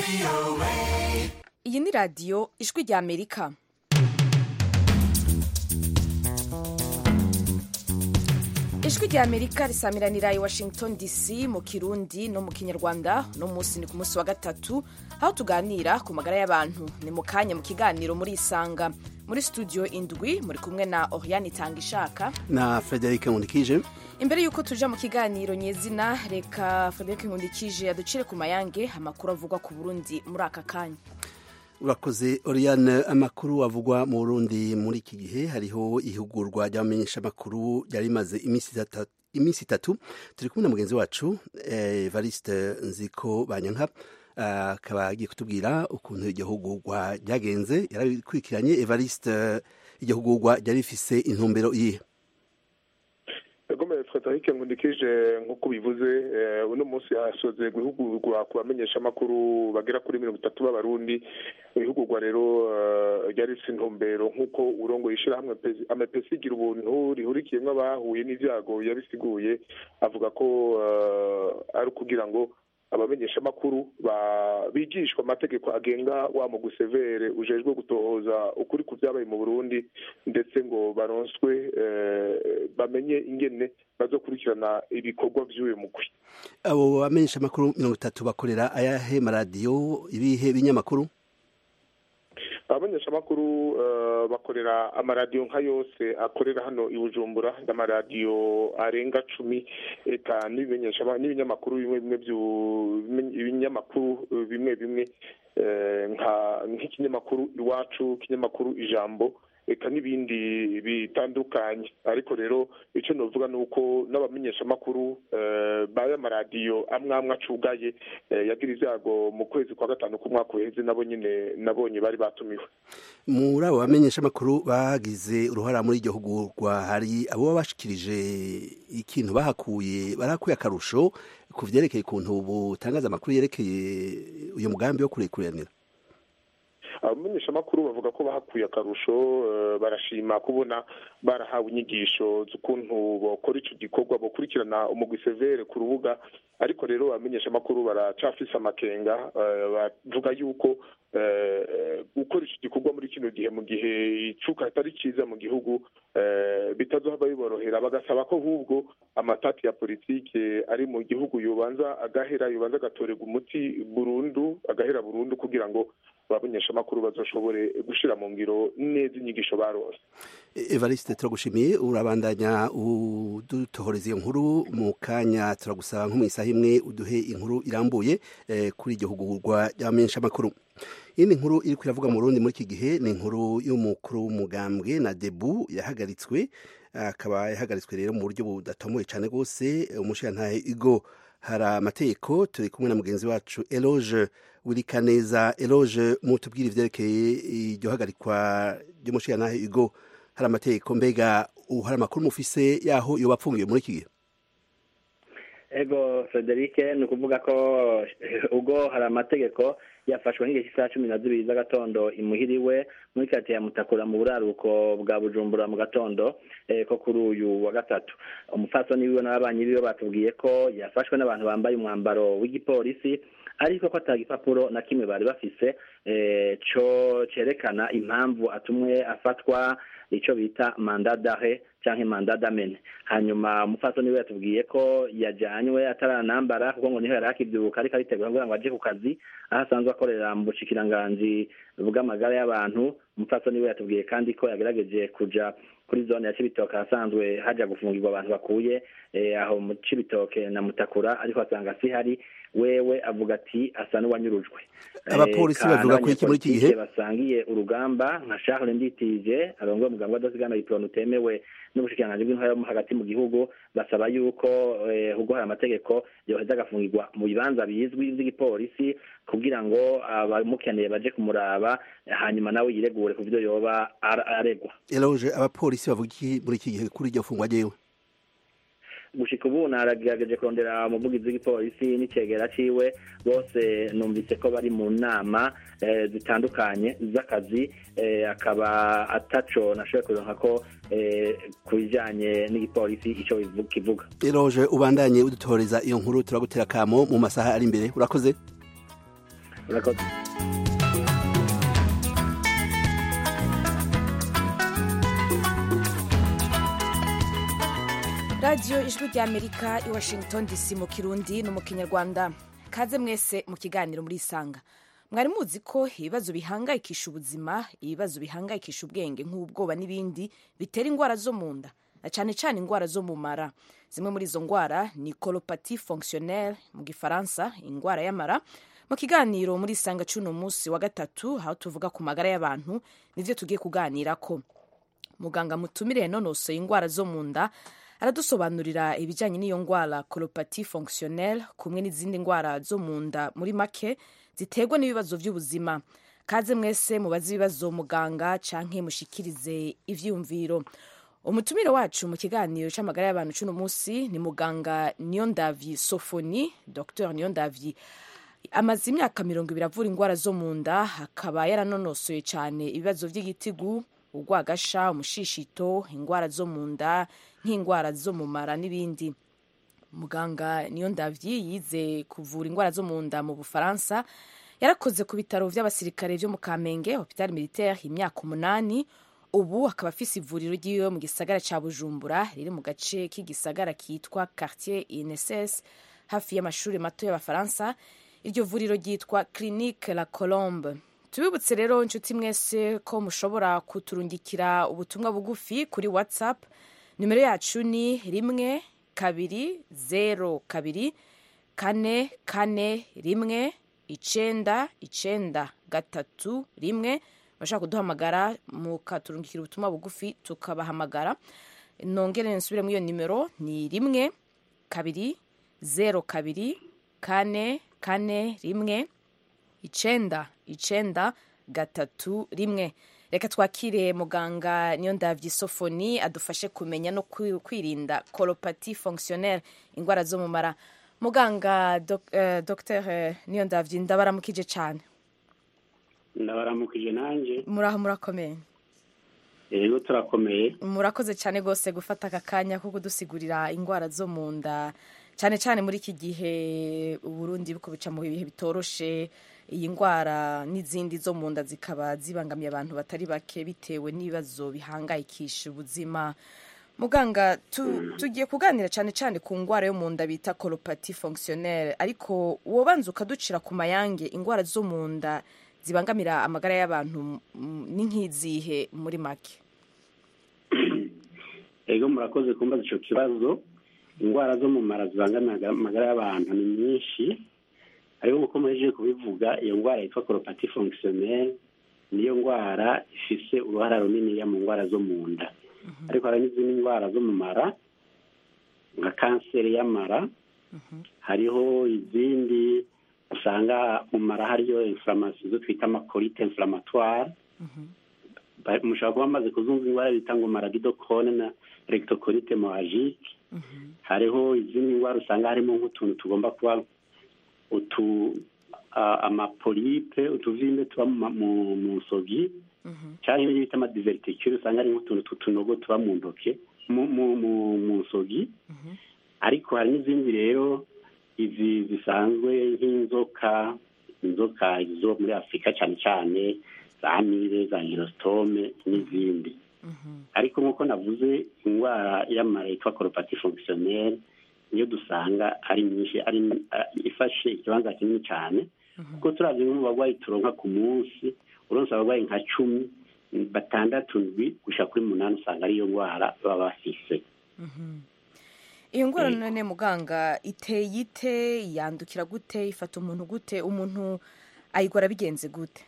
iyi ni radiyo ijwi rya amerika ijwi rya amerika risamiranira i washington dc mu kirundi no mu kinyarwanda no munsi ni ku munsi wa gatatu aho tuganira ku magara y'abantu ni mu kanya mu kiganiro muri isanga muri studio indwi muri kumwe na oriane itanga ishaka na frederic nkundikije imbere y'uko tuja mu kiganiro nyezina reka frederic nkundikije aducire ku mayange amakuru avugwa ku burundi muri aka kanya urakoze oriane amakuru avugwa mu burundi muri iki gihe hariho ihugurwa ry'abamenyesha amakuru ryari rimaze iminsi itatu turi kumwe na mugenzi wacu evariste nziko banyanka akaba agiye kutubwira ukuntu iryo hugurwa ryagenze yarabikurikiranye evariste iryo hugurwa ryari rifise intumbero iyihe yagomeye frederic nkundikije nk'uko bivuze uno munsi hasoze guhugurwa ku bamenyesha amakuru bagera kuri mirongo itatu b'abarundi ihugurwa rero ryari rifite intumbero nk'uko urongo yishyirahamwe amepesi igira ubuntu rihurikiyemo abahuye n'ibyago yabisiguye avuga ko ari ukugira ngo abamenyesha amakuru bigishwa amategeko agenga wa mugusevere ujejwe gutohoza ukuri ku byabaye mu burundi ndetse ngo baronswe bamenye ingene bazokurikirana ibikorwa by'uyu mugwi abo bamenyesha amakuru mirongo itatu bakorera ayahe maradiyo ibihe binyamakuru abamenyeshamakuru bakorera amaradiyo nka yose akorera hano i bujumbura amaradiyo arenga cumi eka n'ibinyamakuru bimwe bimwe ibinyamakuru bimwe bimwe nk'ikinyamakuru iwacu ikinyamakuru ijambo eka n'ibindi bitandukanye ariko rero icyo navuga ni uko n'abamenyeshamakuru b'aya maradiyo amwe amwe acugaye yagira ibyago mu kwezi kwa gatanu k'umwaka uheze nabo nyine nabonye bari batumiwe muri abo bamenyeshamakuru bagize uruhara muri iryo hugurwa hari abo bashikirije ikintu bahakuye barahakuye akarusho ku byerekeye ukuntu butangaza amakuru yerekeye uyu mugambi wo kurekuranira abamenyeshamakuru bavuga ko bahakuye akarusho barashima kubona barahawe inyigisho z'ukuntu bakora icyo gikorwa bakurikirana umugwi severe ku rubuga ariko rero abamenyeshamakuru baracafise amakenga bavuga yuko gukora icyo gikorwa muri kino gihe mu gihe icuka atari cyiza mu gihugu bitazohava biborohera bagasaba ko ahubwo amatati ya politike ari mu gihugu yobanza agahera yobanza agatorerwa umuti burundu agahera burundu kugira ngo abamenyeshamakuru bazoshobore gushyira mu ngiro neza inyigisho barose evariste turagushimiye urabandanya udutohoreza iyo nkuru mu kanya turagusaba nko mu isaha imwe uduhe inkuru irambuye kuri iryo hugurwa ry'abamenyeshamakuru iyindi nkuru iri kuravuga mu rundi muri iki gihe ni inkuru y'umukuru w'umugambwe na debu yahagaritswe akaba yahagaritswe rero mu buryo budatomoye cyane rwose umushirantahe igo hari amategeko turi kumwe na mugenzi wacu eloge wirikaneza eloge mutubwire ibyerekeye iryo hagarikwa ry'umushirantahe igo hari amategeko mbega hari amakuru mufise yaho iyo bapfungiwe muri iki gihe ego frederic ni ukuvuga ko ubwo hari amategeko yafashwe nk'igihe cy'isaha cumi na zibiri z'agatondo imuhiriwe muri karitsiye ya mutakura mu buraruko bwa bujumbura mu gatondo ko kuri uyu wa gatatu umupfasoni wiwe n'ababanyi biwe batubwiye ko yafashwe n'abantu bambaye umwambaro w'igipolisi ariko ko atanga igipapuro na kimwe bari bafise cyo cyerekana impamvu atumwe afatwa icyo bita manda dahe cyangwa manda damene hanyuma umupfasoni we yatubwiye ko yajyanywe ataranambara kuko ngo niho yari akibyibuka ariko aritegura kugira ngo ajye ku kazi aho asanzwe akorera mu bushikiranganji bw'amagara y'abantu umupfasoni we yatubwiye kandi ko yagerageje kuja kuri zone ya cibitoke ahasanzwe hajya gufungirwa abantu bakuye aho mu cibitoke na mutakura ariko asanga si hari wewe avuga ati asa n'uwanyurujwe abapolisi bavuga ko iki muri iki gihe basangiye urugamba nka Charles Nditije arongoye umuganga w'adasigana iprone utemewe n'ubushikiranganji bw'intwara yo hagati mu gihugu basaba yuko ubwo hari amategeko yoheza agafungirwa mu bibanza bizwi by'igipolisi kugira ngo abamukeneye baje kumuraba hanyuma nawe yiregure ku byo yoba aregwa eloge abapolisi bavuga iki muri iki gihe kuri iryo fungwa ryewe gushika ubu naragerageje kurondera umuvugizi w'igipolisi n'icegera ciwe bose numvise ko bari mu nama zitandukanye z'akazi akaba ataco nashoboye kuronka ko ku bijanye n'igipolisi ico kivuga eroje ubandanye udutoreza iyo nkuru turagutera kamo mu masaha ari imbere urakoze urakoze radiyo ijwi ry'amerika i washington dc mu kirundi no mu kinyarwanda kaze mwese mu kiganiro muri isanga mwari muzi ko ibibazo bihangayikisha ubuzima ibibazo bihangayikisha ubwenge nk'ubwoba n'ibindi bitera indwara zo mu nda na cyane cyane indwara zo mu mara zimwe muri izo ndwara ni colopati fonctionnelle mu gifaransa indwara y'amara mu kiganiro muri isanga cy'uno munsi wa gatatu aho tuvuga ku magara y'abantu nibyo tugiye kuganira ko muganga mutumire yanonosoye indwara zo mu nda aradusobanurira ibijyanye n'iyo ndwara colopati fonctionnelle kumwe n'izindi ndwara zo mu nda muri make ziterwa n'ibibazo by'ubuzima kaze mwese mubaze ibibazo muganga canke mushikirize ivyumviro umutumire wacu mu kiganiro c'amagara y'abantu c'uno munsi ni muganga niyondavyi sofoni dr niyondavyi amaze imyaka mirongo ibiri avura indwara zo mu nda akaba yaranonosoye cyane ibibazo by'igitigu urwagasha umushishito indwara zo mu nda nk'indwara zo mu mara n'ibindi muganga niyo ndavyi yize kuvura indwara zo mu nda mu bufaransa yarakoze ku bitaro by'abasirikare byo mu kamenge hopital militaire imyaka umunani ubu akaba afise ivuriro ryiwe mu gisagara ca bujumbura riri mu gace k'igisagara kitwa quartier inss hafi y'amashuri mato y'abafaransa iryo vuriro ryitwa clinique la colombe tubibutse rero inshuti mwese ko mushobora kuturungikira ubutumwa bugufi kuri whatsapp nimero yacu ni rimwe kabiri zero kabiri kane kane rimwe icenda icenda gatatu rimwe bashaka kuduhamagara mukaturungikira ubutumwa bugufi tukabahamagara nongere nsubire muri iyo nimero ni rimwe kabiri zero kabiri kane kane rimwe icenda icenda gatatu rimwe reka twakire muganga niyo ndavyi sofoni adufashe kumenya no kwirinda colopati fonctionnelle indwara zo mu mara muganga dok, uh, dr uh, niyo ndavyi ndabaramukije cane ndabaramukije nanjye muraho murakomeye yego turakomeye murakoze cyane rwose gufata aka kanya ko kudusigurira indwara zo mu nda cyane cyane muri iki gihe uburundi buko bica mu bihe bitoroshe iyi ndwara n'izindi zo mu nda zikaba zibangamiye abantu batari bake bitewe n'ibibazo bihangayikisha ubuzima muganga tugiye kuganira cyane cyane ku ndwara yo mu nda bita colopati fonctionnelle ariko wobanza ukaducira ku mayange indwara zo mu nda zibangamira amagara y'abantu ni nk'izihe muri make ego murakoze kumbaza icyo kibazo indwara zo mu mara zibangamira amagara y'abantu ni nyinshi ariko nk'uko muhejeje kubivuga iyo ndwara yitwa colopati fonctionnelle niyo ndwara ifise uruhara runiniya mu ndwara zo mu nda ariko hari n'izindi ndwara zo mu mara nka kanseri y'amara hariho izindi usanga mu mara hariyo inflammation zo twita amakorite inflammatoire mushobora kuba bamaze kuzumva indwara bita ngo maradidokone na rectocolite moagique hariho izindi ndwara usanga harimo nk'utuntu tugomba kuba utu amapolipe utuvimbe tuba mu nsogi cyangwa ibyo bita amadiverticule usanga ari nk'utuntu tw'utunogo tuba mu ntoke mu nsogi ariko hari n'izindi rero izi zisanzwe nk'inzoka inzoka zo muri afurika cyane cyane za amire za hirositome n'izindi ariko nk'uko navuze indwara y'amara yitwa koropati fonctionnelle niyo dusanga ari nyinshi ari ifashe ikibanza kinini cyane kuko turabye nko mu barwayi turonka ku munsi uronse abarwayi nka cumi batandatu ndwi gushika kuri munani usanga ariyo ndwara baba bafise iyo ndwara none muganga iteye ite yandukira gute ifata umuntu gute umuntu ayigora bigenze gute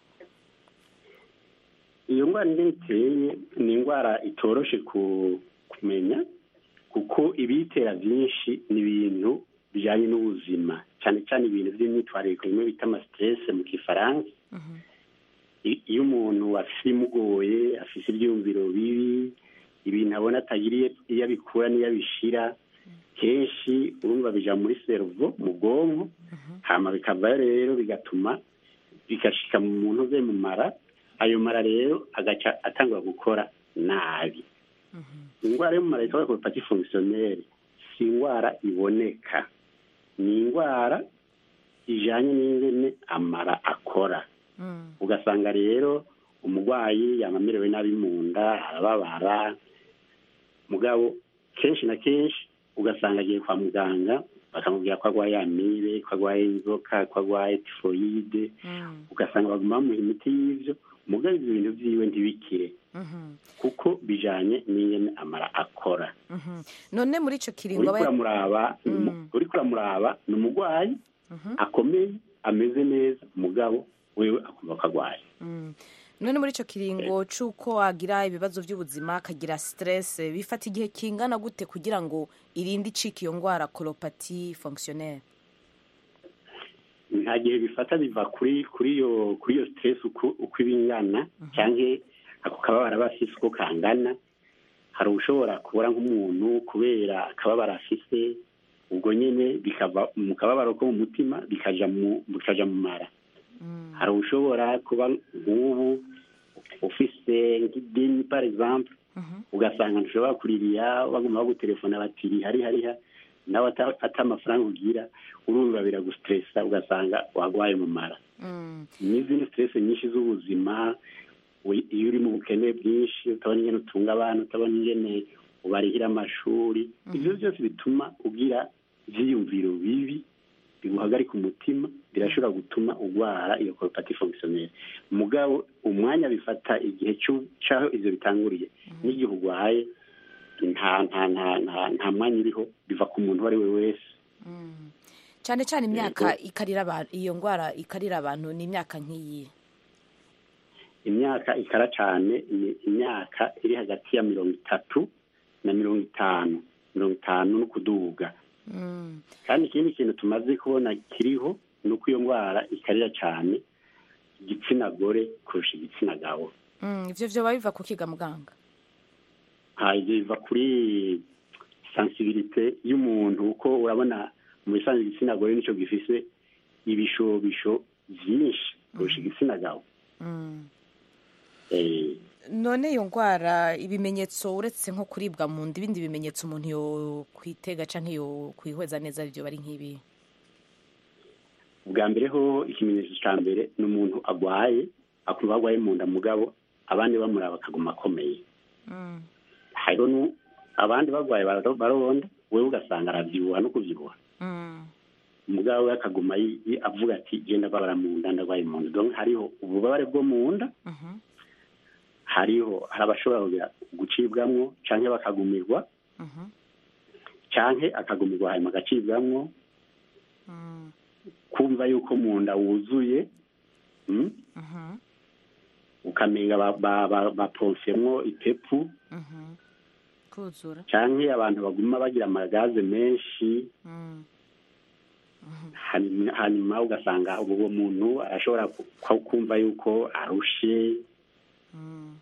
iyo ndwara ingene iteye ni indwara itoroshe kumenya kuko ibiyitera byinshi ni ibintu bijyanye n'ubuzima cyane cyane ibintu by'imyitwarire bimwe bita amasiterese mu kifaransa iyo umuntu afite imugoye afite ibyiyumviro bibi ibintu abona atagira iyo abikura n'iyo abishyira kenshi urumva bijya muri seruvo mu bwonko hama bikavayo rero bigatuma bigashyika mu muntu uze mu mara ayo mara rero agaca atangwa gukora nabi indwara yo mu mara yitwa koropati fonctionnelle si indwara iboneka ni indwara ijanye n'ingene amara akora Mm. ugasanga rero umurwayi yaba amerewe nabi mu nda arababara mugabo kenshi na kenshi ugasanga agiye kwa muganga bakamubwira ko arwaye amibe ko arwaye inzoka ko arwaye tifoyide Mm. ugasanga baguma bamuha imiti y'ivyo mugabo ivyo bintu vyiwe ntibikire Mhm. kuko bijanye n'ingene amara akora Mhm. none muri ico kiringo uriko aba uramuraba ni umu- Mm. uriko uramuraba ni umurwayi Mhm. akomeye ameze neza mugabo wewe akumva ko arwaye Mm. none muri ico kiringo c'uko agira ibibazo vy'ubuzima akagira stress bifata igihe kingana gute kugira ngo irinde icika iyo ngwara colopathie fonctionnelle nta gihe bifata biva kuri kuri iyo kuri iyo stress uko uko ibingana cyangwa ako kababara aba afise uko kangana hari ushobora kubura nk'umuntu kubera akababara afise ubwo nyene bikava mu kababaro ko mu mutima bikaja mu bikaja mu mara Mm. hari ushobora kuba nk'ubu ufise nk'idini par exemple Mhm. ugasanga ntushobora kuririya baguma bagutelefona bati riha riha riha nawe ata ata amafaranga ugira urumva biragustressa ugasanga wagwaye mu mara Mm. n'izindi stress nyinshi z'ubuzima we- iyo uri mu bukene bwinshi utabona ingene utunga abana utabona ingene ubarihira amashuri ivyo byose bituma ugira ivyiyumviro bibi biguhagarika umutima birashobora gutuma urwara iyo colopathie fonctionnelle mugabo umwanya bifata igihe c'u- c'aho ivyo bitanguriye n'igihe urwaye nta nta nta nta nta mwanya uriho biva ku muntu uwo ari we wese Mm. cane cane imyaka ikarira abantu iyo ngwara ikarira abantu ni imyaka nk'iyi imyaka ikara cyane ni imyaka iri hagati ya mirongo itatu na mirongo itanu mirongo itanu no kuduga Mm. kandi ikindi kintu tumaze kubona kiriho ni uko iyo ndwara ikarira cyane igitsina gore kurusha igitsina gabo Mm. ivyo vyoba biva ku kiga muganga Ha, ibyo biva kuri sensibilite y'umuntu kuko urabona mu bisanzwe igitsina gore nicyo gifise ibishobisho byinshi kurusha igitsina gabo Mm. Eh, none iyo ngwara ibimenyetso uretse nko kuribwa mu nda ibindi bimenyetso umuntu yo kwitega canke yo kwihweza neza vyo bari nk'ibi bwa mbere ho ikimenyetso cya mbere ni umuntu agwaye akumva agwaye mu nda mugabo abandi bamuraba akaguma akomeye Mm. hariho nu- abandi bagwaye baro- baronda wewe ugasanga aravyibuha no kuvyibuha Mm. mugabo we akaguma yi- yi- avuga ati genda babara mu nda ndagwaye mu nda donc hariho ububabare bwo mu nda Mhm. hariho hari abashobora kugira gucibwamwo canke bakagumirwa Mhm. canke akagumirwa hanyuma agacibwamwo Mm. kumva yuko mu nda wuzuye mm? Mhm. ukamenga ba- ba- ba- baponsemwo ipepu Mhm. kuzura canke abantu baguma bagira amagaze menshi Mm. hanyuma hanyuma ugasanga uwo muntu arashobora ku- ku- kumva yuko arushe Mm.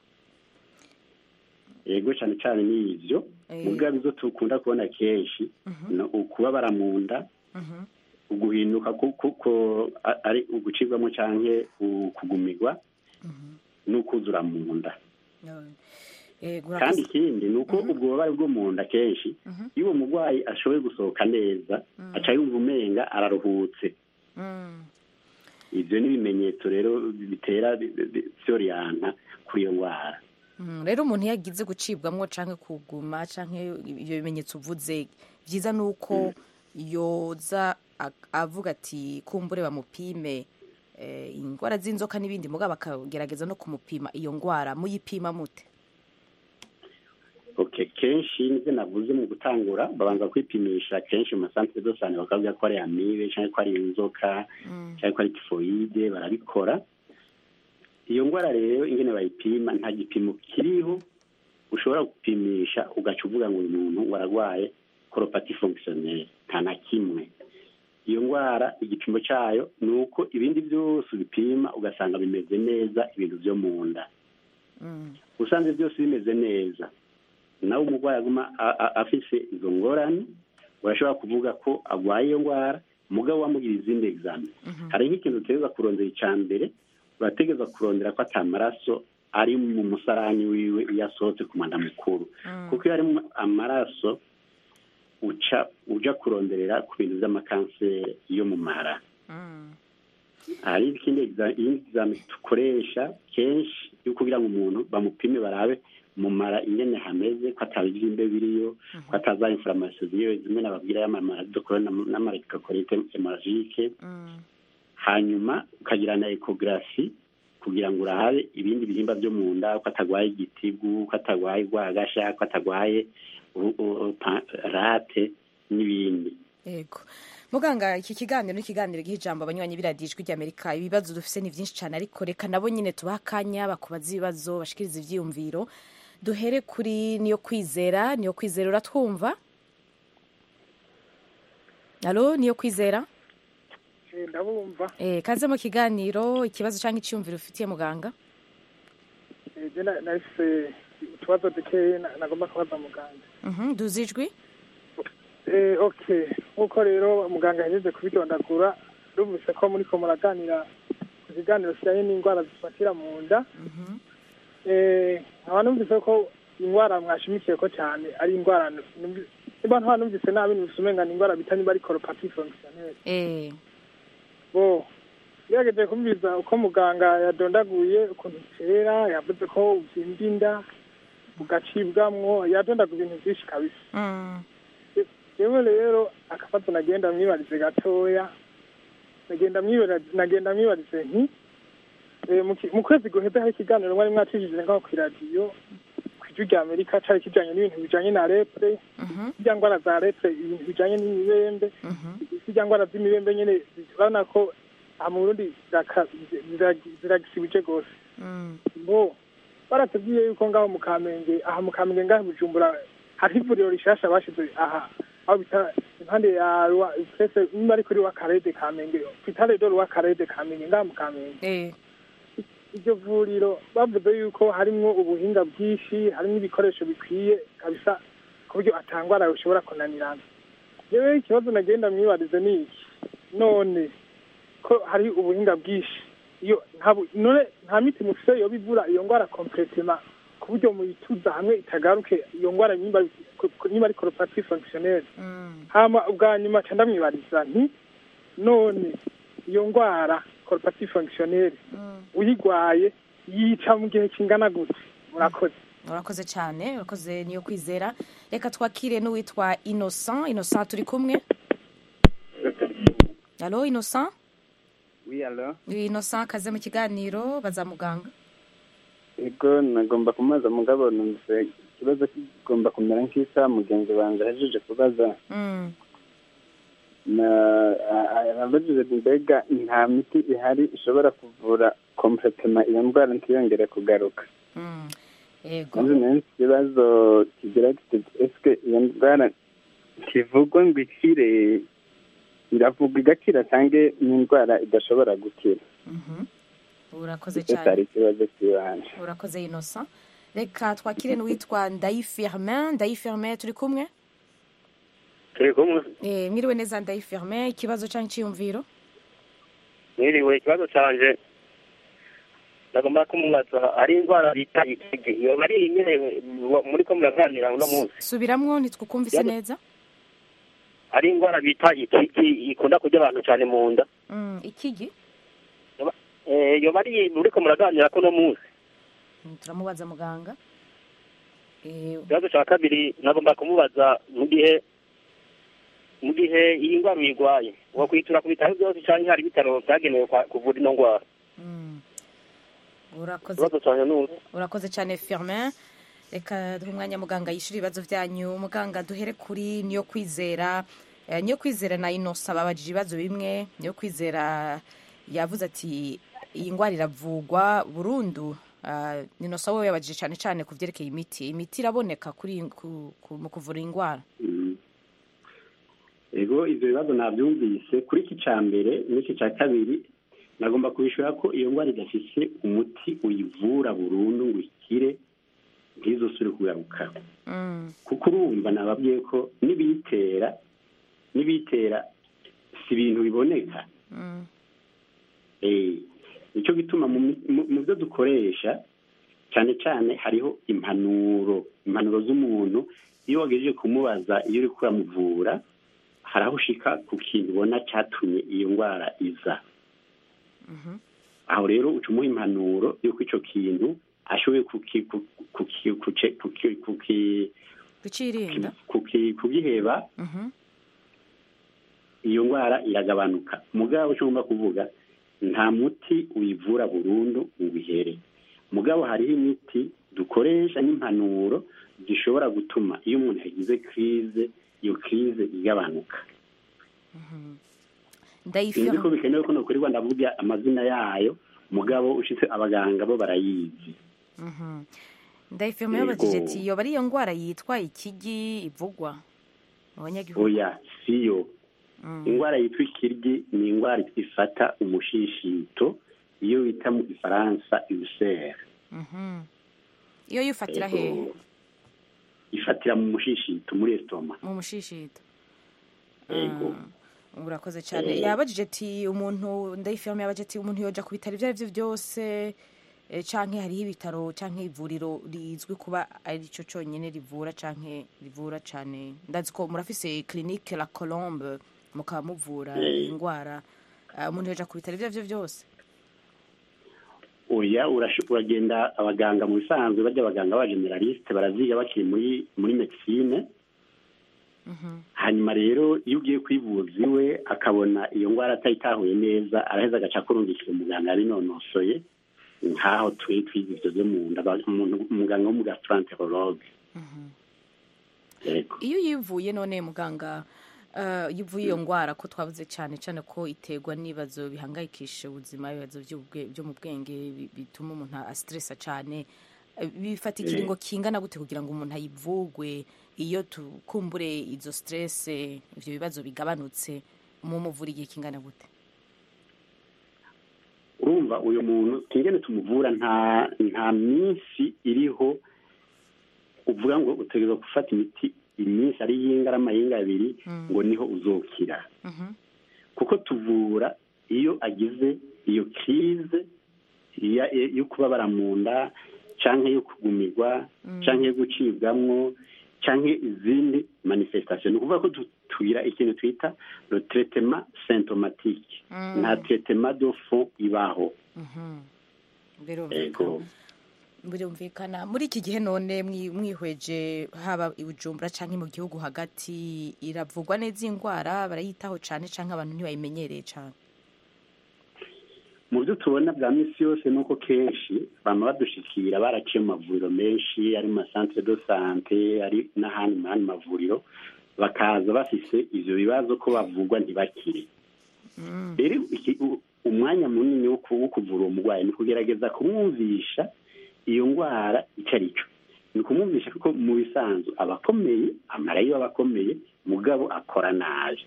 yego cane cane ni ivyo Eh. mugabo izo tukunda kubona kenshi Mhm. ni ukubabara mu nda Mhm. uguhinduka ku- kuko a- ari ugucibwamo canke ukugumirwa Mhm. n'ukuzura mu nda Eh, kandi gurakoze. ikindi ni uko ubwo bubabare bwo mu nda kenshi Mhm. iyo uwo murwayi ashoboye gusohoka neza aca yumva umenga araruhutse Mm. ivyo ni ibimenyetso rero bitera bi- bi- vyoriyanta kuri iyo ndwara Mm, rero umuntu iyo agize gucibwamwo canke kuguma canke ibyo bimenyetso uvuze vyiza ni uko yoza a- avuga ati kumbure bamupime eh, ingwara z'inzoka n'ibindi mugabo bakagerageza no kumupima iyo ngwara muyipima mute okay kenshi nivyo navuze mu gutangura babanza kwipimisha kenshi mu masantere de sante bakavuga ko ari amibe canke ko ari inzoka Mm. canke ko ari tifoyide barabikora iyo ndwara rero ingene bayipima nta gipimo kiriho ushobora gupimisha ugaca uvuga ngo uyu muntu waragwaye koropati fonctionnelle nta na kimwe iyo ndwara igipimo cayo ni uko ibindi byose ubipima ugasanga bimeze neza ibintu vyo mu nda Mm. usanze byose bimeze neza nawe umurwayi aguma a- a- afise izo ngorane urashobora kuvuga ko agwaye iyo ndwara mugabo wamugira izindi examen hari nk'ikintu utegereza kurondera icya mbere urategereza kurondera ko ata maraso ari mu musarani wiwe iyo asohotse ku mwanda mukuru kuko iyo harimo amaraso uca uja kuronderera ku bintu vy'amakanseri yo mu mara hari ikindi egizame dukoresha kenshi yo kugira ngo umuntu bamupime barabe mu mara ingene hameze ko atabibyimbe biriyo ko ataza inflammation ziriyo zimwe nababwira y'amamara dukora n'amarekokorite hemorrhagique hanyuma ukagira na ecography kugira ngo urabe ibindi bihimba byo mu nda ko atagwaye igitigu ko atagwaye rwagasha ko atagwaye rate n'ibindi yego muganga iki kiganiro ni ikiganiro giha ijambo abanywanyi b'iradijwi ry'amerika ibibazo dufite ni byinshi cyane ariko reka nabo nyine tubaha akanya bakubaza ibibazo bashikiriza ibyiyumviro duhere kuri niyo kwizera niyo kwizera uratwumva alo niyo kwizera ndabumva kaze mu kiganiro ikibazo cyangwa icyiyumviro ufitiye muganga nahise utubazo dukeya nagomba kubaza muganga duzi ijwi oke nk'uko rero muganga yagejeje kubidondagura rumvise ko muri ko muraganira ku kiganiro kijyanye n'indwara zifatira mu nda nkaba numvise ko indwara mwashimikiye ko cyane ari indwara niba nta numvise nabi numvise umenga ni indwara bita niba ari koropati fonkisiyoneri bo yagerageje kumviriza uko muganga yadondaguye ukuntu itera yavuze ko ubyimba inda ugacibwamwo yadondaguye ibintu byinshi kabisa yewe rero akabazo nagenda mwibarize gatoya nagenda mwibarize nti mu kwezi guheze hari ikiganiro mwari mwacishije ngaho ku iradiyo ku ijwi rya amerika cyari kijyanye n'ibintu bijyanye na repure zijya ndwara za repure ibintu bijyanye n'imibembe zijya ndwara z'imibembe nyine urabona ko aha mu burundi ziragisibije rwose bo baratubwiye yuko ngaho mu kamenge aha mu kamenge ngaho bujumbura hariho ivuriro rishasha bashyize aha aho bita impande ya pese niba ari kuri wa karede kamenge pitale do wa karede kamenge ngaha mu kamenge iryo vuriro bavuze yuko harimwo ubuhinga bwinshi harimo ibikoresho bikwiye kabisa ku buryo atangwara ushobora kunanirana rero ikibazo nagenda mwibarize ni iki none ko hari ubuhinga bwinshi iyo none nta miti mufise yoba ivura iyo ndwara kompletema ku buryo muyituza hamwe itagaruke iyo ndwara niba ari koropati fonkisiyoneri hama ubwa nyuma ca ndamwibariza nti none iyo ndwara koropati fonkisiyoneri uyigwaye yica mu gihe kingana gute murakoze urakoze cyane urakoze niyo kwizera reka twakire n'uwitwa innocent innocent turi kumwe alo innocent oui alo innocent kaze mu kiganiro baza muganga ego nagomba kumaza mugabo numvise ikibazo kigomba kumera nk'isa mugenzi wanjye ahejeje kubaza abajije mbega nta miti ihari ishobora kuvura kompletema iyo ndwara ntiyongere kugaruka maze nayo ikibazo kigira kiti esike iyo ndwara ntivugwa ngo ikire iravugwa igakira cyangwa n'indwara idashobora gukira urakoze cyane cyari ikibazo cy'ibanze urakoze inosa reka twakire n'uwitwa ndayifirmin ndayifirmin turi kumwe turi kumwe mwiriwe neza ndayifirmin ikibazo cyangwa icyiyumviro mwiriwe ikibazo cyanje nagomba kumubaza ari indwara bita ikigi iyo ari nyine muri ko muraganira uno munsi subiramwo ntitwukumvise neza ari indwara bita ikigi ikunda kurya abantu cyane mu nda ikigi iyo bari muri ko muraganira ko uno munsi turamubaza muganga ikibazo cya kabiri nagomba kumubaza mu gihe mu gihe iyi ndwara uyirwaye wakwitura ku bitaro byose cyangwa hari ibitaro byagenewe kuvura ino ndwara urakoze cyane firmin reka duhe umwanya muganga yishyura ibibazo byanyu muganga duhere kuri niyo kwizera niyo kwizera na inosa babajije ibibazo bimwe niyo kwizera yavuze ati iyi ndwara iravugwa burundu inosa wowe yabajije cyane cyane ku byerekeye imiti imiti iraboneka mu kuvura indwara ego ibyo bibazo nabyumvise kuri iki cya mbere n'iki cya kabiri nagomba kubishyura ko iyo ndwara idafise umuti uyivura burundu ngo ikire ntizosure kugaruka kuko urumva nababwiye ko n'ibiyitera n'ibiyitera si ibintu biboneka nicyo gituma mu byo dukoresha cyane cyane hariho impanuro impanuro z'umuntu iyo wagejeje kumubaza iyo uri kuramuvura hari aho ushika ku kintu ubona cyatumye iyo ndwara iza aho rero uca umuha impanuro y'uko icyo kintu ashoboye kuki- ku- kuki- kuce- kuki- kuki- kucirinda kuki- kugiheba Mhm. iyo ndwara iragabanuka mugabo icyo ngomba kuvuga nta muti uyivura burundu ngo ubihere mugabo hariho imiti dukoresha n'impanuro zishobora gutuma iyo umuntu yagize kirize iyo kirize igabanuka sinzi ko ndayifirma bikenewe ko nokurirwa ndavuga amazina yayo mugabo ushitse abaganga bo barayizi ndayifirma Yego. yabajije ati yoba ari iyo ndwara yitwa ikigi ivugwa mu banyagihugu oya siyo Mm. indwara yitwa ikiryi ni indwara ifata umushishito iyo bita mu gifaransa ulcere Mhm. iyo yifatira hehe ifatira mu mushishito muri estoma mu mushishito yego Ah, urakoze cyane Eh. yabajije ati umuntu ndayifirma yabajije ati umuntu yoja ku bitaro ibyo ari byo byose eh, canke hariho ibitaro canke ivuriro rizwi kuba ari cyo cyonyine rivura canke rivura cane ndazi ko murafise clinique la colombe mukaba muvura Eh. indwara Ah, umuntu yoja ku bitaro ibyo ari byo byose oya urasho- uragenda abaganga mu bisanzwe bajya abaganga ba generaliste baraziga bakiri muri muri medicine hanyuma rero iyo ugiye kwivuza iwe akabona iyo ndwara atayitahuye neza araheza agaca kurungikira umuganga yabinonosoye nk'aho turi twiga ibyo byo mu nda ba- umuntu- umuganga w'umugastroenterologue yego iyo uyivuye none muganga eh, iyo uvuye iyo ndwara ko twavuze cyane cyane ko iterwa n'ibibazo bihangayikisha ubuzima ibibazo by'ubwe- byo mu bwenge bi- bituma umuntu asitiresa cyane Eh, bifata ikiringo kingana gute kugira ngo umuntu ayivugwe iyo tukumbure izo siterese ibyo bibazo bigabanutse mu muvura igihe kingana gute urumva uyu muntu ingene tumuvura nta nta minsi iriho uvuga ngo utegereza gufata imiti iminsi ari y'ingarama y'inga abiri ngo niho uzokira kuko tuvura iyo agize iyo kirize iya- yo kubabara mu nda cyangwa yo kugumirwa cyangwa yo gucibwamwo cyangwa izindi manifestation ni ukuvuga ko tu- tugira ikintu twita le traitement symptomatique nta traitement de fond ibaho birumvikana ego birumvikana muri iki gihe none mwi- mwihweje haba i bujumbura cyangwa mu gihugu hagati iravugwa neza iyi ndwara barayitaho cyane cyangwa abantu ntibayimenyereye cyane mu byo tubona bwa minsi yose ni uko kenshi bama badushikira baraciye mu mavuriro menshi ari mu masantere do sante ari n'ahandi mu yandi mavuriro bakaza bafise ivyo bibazo ko bavugwa ntibakire rero iki- u- umwanya munini wo ku- wo kuvura uwo murwayi ni kugerageza kumwumvisha iyo ndwara icyo ari cyo ni ukumwumvisha kuko mu bisanzwe aba akomeye amara yo aba akomeye mugabo akora nabi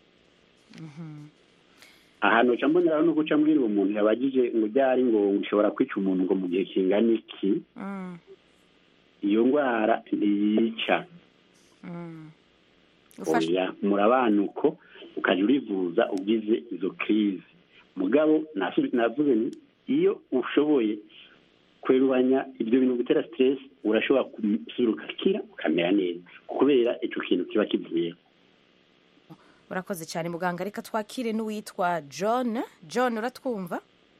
ahantu uca mboneraho no guca mbwira uwo muntu yabagije ngo ryari ngo ushobora kwica umuntu ngo mu gihe kingana iki iyo ndwara ntiyica Ufashe- oya murabanuko ukajya urivuza ugize izo kirize mugabo nasu- navuze nti iyo ushoboye kwerubanya ibyo bintu gutera stress urashobora gusubira ugakira ukamera neza kubera icyo kintu kiba kivuyeho urakoze cyane muganga reka twakire n'uwitwa john john uratwumva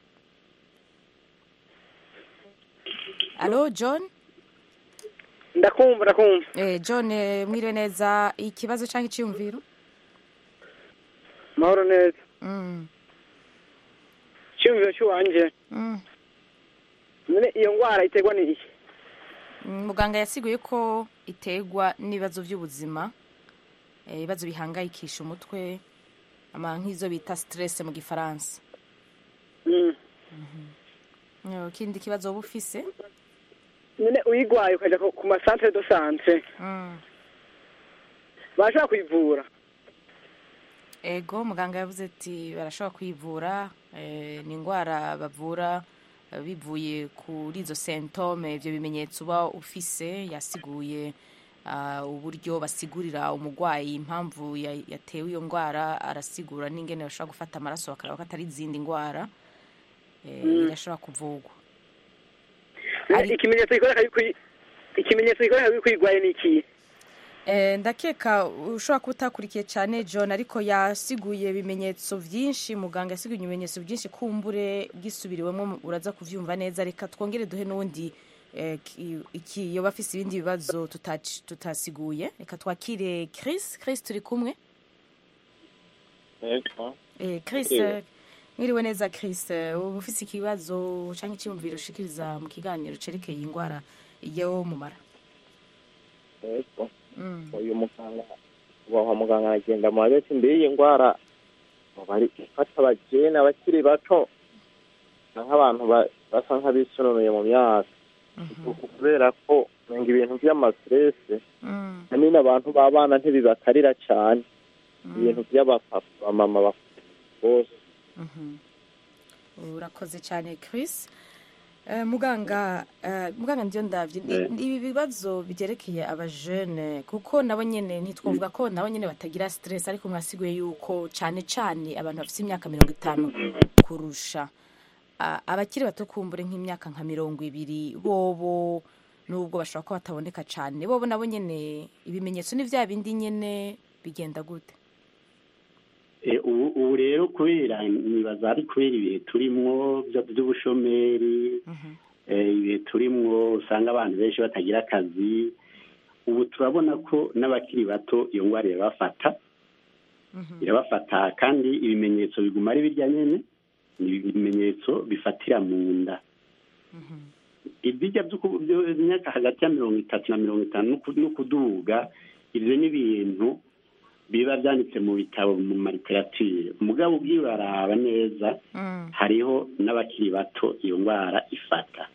alo john ndakumva ndakumva eh, john eh, mwiriwe neza ikibazo cyangwa icyiyumviro mahoro neza Mm, icyumviro cy'uwanjye mm. none iyo ndwara iterwa n'iki Mm, muganga yasiguye ko iterwa n'ibibazo by'ubuzima eh, ibibazo bihangayikisha umutwe ama nk'izo bita stress mu gifaransa Mm. Eh, ikindi kibazo wowe ufise none uyigwaye ukajya ku ku masantere do sante Mm. bashobora kuyivura ego muganga yavuze ati barashobora kwivura eh, ni indwara bavura eh, bivuye kuri izo sentome ibyo bimenyetso uba ufise yasiguye ah, uburyo basigurira umurwayi impamvu ya- yatewe iyo ndwara arasigura n'ingene bashobora gufata amaraso bakareba ko atari izindi ndwara eh, irashobora kuvugwa None Ari- ikimenyetso gikoreka yuko uyi- ikimenyetso gikoreka yuko uyigwaye ni ikihe ndakeka ushobora kuba utakurikiye cyane john ariko yasiguye ibimenyetso byinshi muganga yasiguye ibimenyetso byinshi kumbure bwisubiriwemo uraza kubyumva neza reka twongere duhe n'undi iki yoba afise ibindi bibazo tutasiguye reka twakire Chris Chris turi kumwe Chris mwiriwe neza Chris uba ufise ikibazo cyangwa icyiyumviro ushikiriza mu kiganiro cerekeye indwara yo mu mara uyu muganga ubaho muganga aragenda mu babetse imbere y'iyi ndwara bari ifata abageni abakiri bato nk'abantu basa nk'abisununuye mu myaka kubera ko menga ibintu by'amasiterese hanini abantu b'abana ntibibakarira cyane ibintu by'abapapa bamama bose urakoze cyane Chris muganga muganga ndiyo ndabyo ibi bibazo byerekeye abajene kuko nabo nyine ntitwavuga ko nabo nyine batagira siteresi ariko mwasiguye yuko cyane cyane abantu bafite imyaka mirongo itanu kurusha abakiri bato kumbure nk'imyaka nka mirongo ibiri bobo nubwo bashobora kuba bataboneka cyane bobo nabo nyine ibimenyetso ni bya bindi nyine bigenda gute ubu rero kubera nibaza ari kubera ibihe turimo by'ubushomeri ibihe turimo usanga abantu benshi batagira akazi ubu turabona ko n'abakiri bato iyo ndwara irabafata irabafata kandi ibimenyetso biguma ari birya nyine ni ibimenyetso bifatira mu nda ibijya by'imyaka hagati ya mirongo itatu na mirongo itanu no kuduga ibyo ni ibintu biba byanditse mu bitabo mu mariteratire umugabo ubwiwe uraraba neza hariho n'abakiri bato iyo ndwara ifata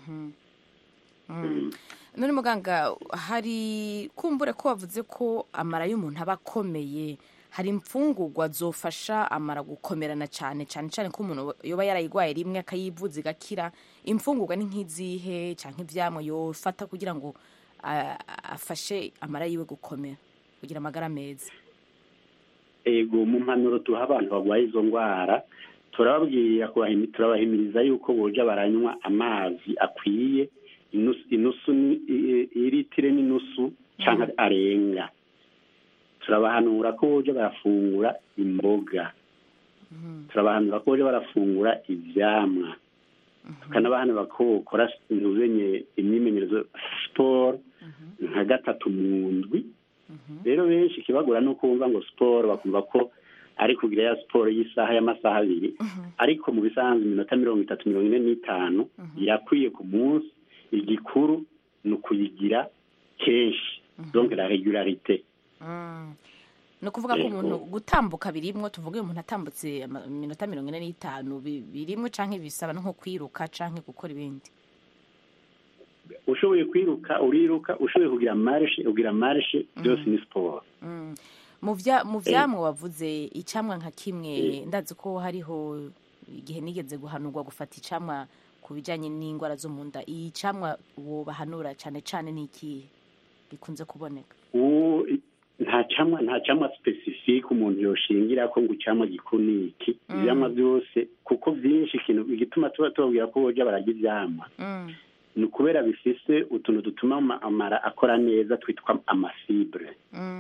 none muganga hari kumbure ko wavuze ko amara y'umuntu aba akomeye hari imfungurwa zofasha amara gukomerana cyane cyane cyane ko umuntu yoba yarayirwaye rimwe akayivuza igakira imfungurwa ni nk'izihe cyangwa ibyamwe yofata kugira ngo afashe amara yiwe gukomera kugira amagara meza ego mu mpanuro tuha abantu barwaye izo ndwara turababwira turabahimiriza yuko boja baranywa amazi akwiye inusu iritire n'inusu cyangwa arenga turabahanura ko boja barafungura imboga turabahanura ko boja barafungura ivyamwa tukanabahanura ko bokora intuzenye imyimenyerezo siporo nka gatatu mu ndwi rero benshi ikibagura ni uko bumva ngo siporo bakumva ko ari kugira ya siporo y'isaha y'amasaha abiri ariko mu bisanzwe iminota mirongo itatu mirongo ine n'itanu irakwiye ku munsi igikuru ni ukuyigira kenshi donc la regularite ni ukuvuga ko umuntu gutambuka birimwo tuvuge umuntu atambutse iminota mirongo ine n'itanu birimwo cyangwa bisaba nko kwiruka cyangwa gukora ibindi ushoboye kwiruka uriruka ushoboye kugira marishe ugira marishe byose ni siporo mu byamwe wavuze icyamwa nka kimwe ndazi ko hariho igihe nigeze guhanurwa gufata icyamwa ku bijyanye n'indwara zo mu nda iyi cyamwa uwo bahanura cyane cyane ni ikihe gikunze kuboneka nta cyamwa nta cyamwa sipesifike umuntu yoshingira ko ngo icyamwa gikuru ni iki ibyamwa byose kuko byinshi ikintu igituma tuba tubabwira ko bojya barajya ibyamwa ni ukubera bifise utuntu dutuma amara akora neza twitwa amafibure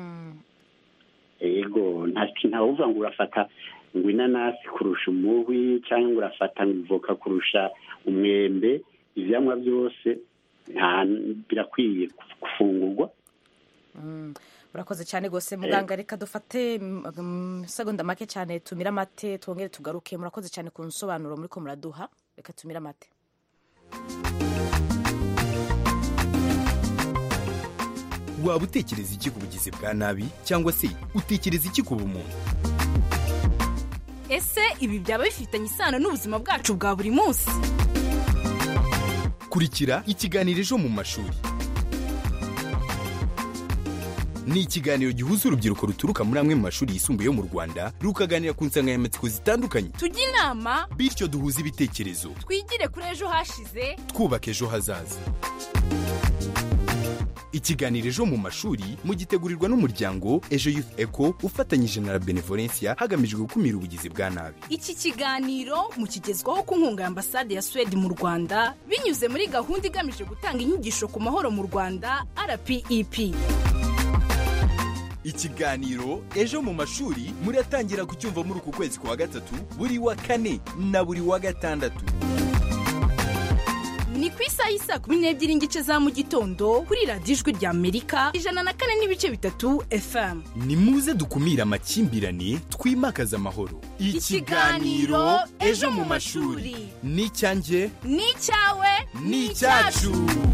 ego ntawuvuga ngo urafata ngo inanasi kurusha umuhwi cyangwa ngo urafata ngo ivoka kurusha umwembe ibyamwa byose birakwiye gufungurwa urakoze cyane rwose muganga reka dufate segonda make cyane tumire amate twongere tugaruke murakoze cyane ku nsobanuro muri ko muraduha reka tumire amate waba utekereza iki ku bugizi bwa nabi cyangwa se utekereza iki ku bumuntu ese ibi byaba bifitanye isano n'ubuzima bwacu bwa buri munsi kurikira ikiganiro ejo mu mashuri ni ikiganiro gihuza urubyiruko ruturuka muri amwe mu mashuri yisumbuye yo mu rwanda rukaganira ku nsanganyamatsiko zitandukanye tujye inama bityo duhuze ibitekerezo twigire kuri ejo hashize twubaka ejo hazaza ikiganiro ejo mu mashuri mugitegurirwa n'umuryango ejo youth eco ufatanyije na la benevolencia hagamijwe gukumira ubugizi bwa nabi iki kiganiro mukigezwaho ku nkunga ya ambasade ya suwede mu rwanda binyuze muri gahunda igamije gutanga inyigisho ku mahoro mu rwanda rpep ikiganiro ejo mu mashuri muratangira kucyumva muri uku kwezi kwa gatatu buri wa kane na buri wa gatandatu ni ku isaha y'isa kumi n'ebyiri n'igice za mu gitondo kuri radiyo ijwi rya amerika ijana na kane n'ibice bitatu fm ni muze dukumire amakimbirane twimakaze amahoro ikiganiro ejo mu mashuri ni icyanjye ni icyawe ni icyacu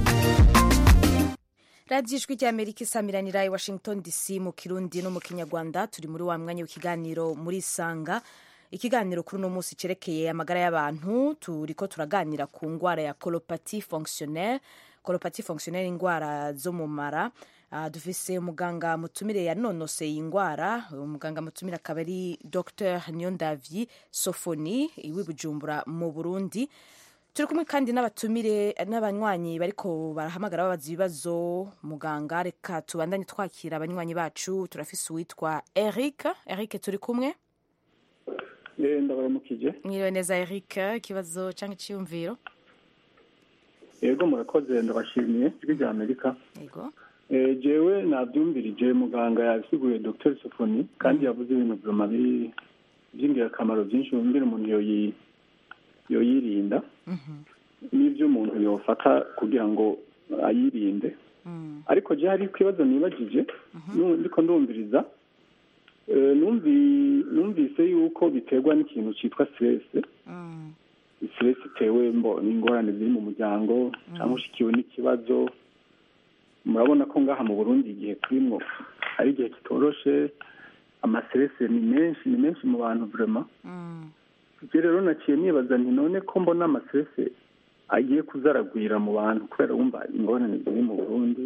radiyo ijwi rya amerika isamiranira i washington dc mu kirundi no mu kinyarwanda turi muri wa mwanya w'ikiganiro muri sanga ikiganiro kuri uno munsi cyerekeye amagara y'abantu turi ko turaganira ku ndwara ya koropati fonctionnaire koropati fonctionnaire indwara zo mu mara Uh, dufise umuganga mutumire yanonoseye iyi ndwara umuganga mutumire akaba ari dr nyondavyi sofoni iwi bujumbura mu burundi turi kumwe kandi n'abatumire n'abanywanyi bariko barahamagara babaza ibibazo muganga reka tubandanye twakira abanywanyi bacu turafise uwitwa eric eric turi kumwe ndabaramukije mwiriwe neza eric ikibazo cyangwa icyiyumviro yego murakoze ndabashimiye ijwi rya amerika yego jewe nabyumvirije muganga yasiguye dr sofoni kandi yavuze ibintu byuma by'ingirakamaro byinshi mbere umuntu yoyirinda n'ibyo umuntu yofata kugira ngo ayirinde ariko je hari ikibazo nibagije ndiko ndumviriza numvise yuko biterwa n'ikintu cyitwa stress stress itewe n'ingorane ziri mu muryango cyangwa ushikiwe n'ikibazo murabona ko ngaha mu burundi igihe turimo ari igihe kitoroshe amaserese ni menshi ni menshi mu bantu vrema ibyo rero naciye nibaza nti none ko mbona amaserese agiye kuzaragwira mu bantu kubera wumva ingorane ziri mu burundi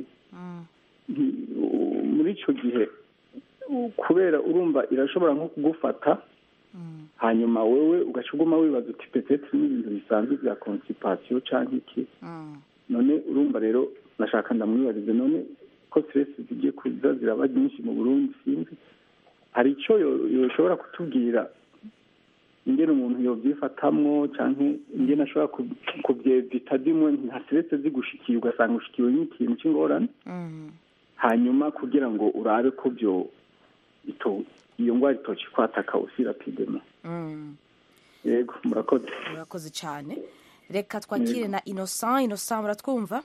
muri icyo gihe kubera urumva irashobora nko kugufata hanyuma wowe ugaca uguma wibaza uti petete n'ibintu bisanzwe bya konsipasiyo cyangwa iki none urumva rero nashaka ndamwibarize none ko stress zigiye kuza ziraba nyinshi mu burundi sinzi hari icyo yoshobora kutubwira ingene umuntu yobyifatamwo canke ingene ashobora kubyevita dimwe nka stress zigushikiye ugasanga ushikiwe n'ikintu cy'ingorane hanyuma kugira ngo urabe ko byo iyo ndwara itoci kwataka usi rapidema yego murakoze murakoze cyane reka twakire na innocent innocent muratwumva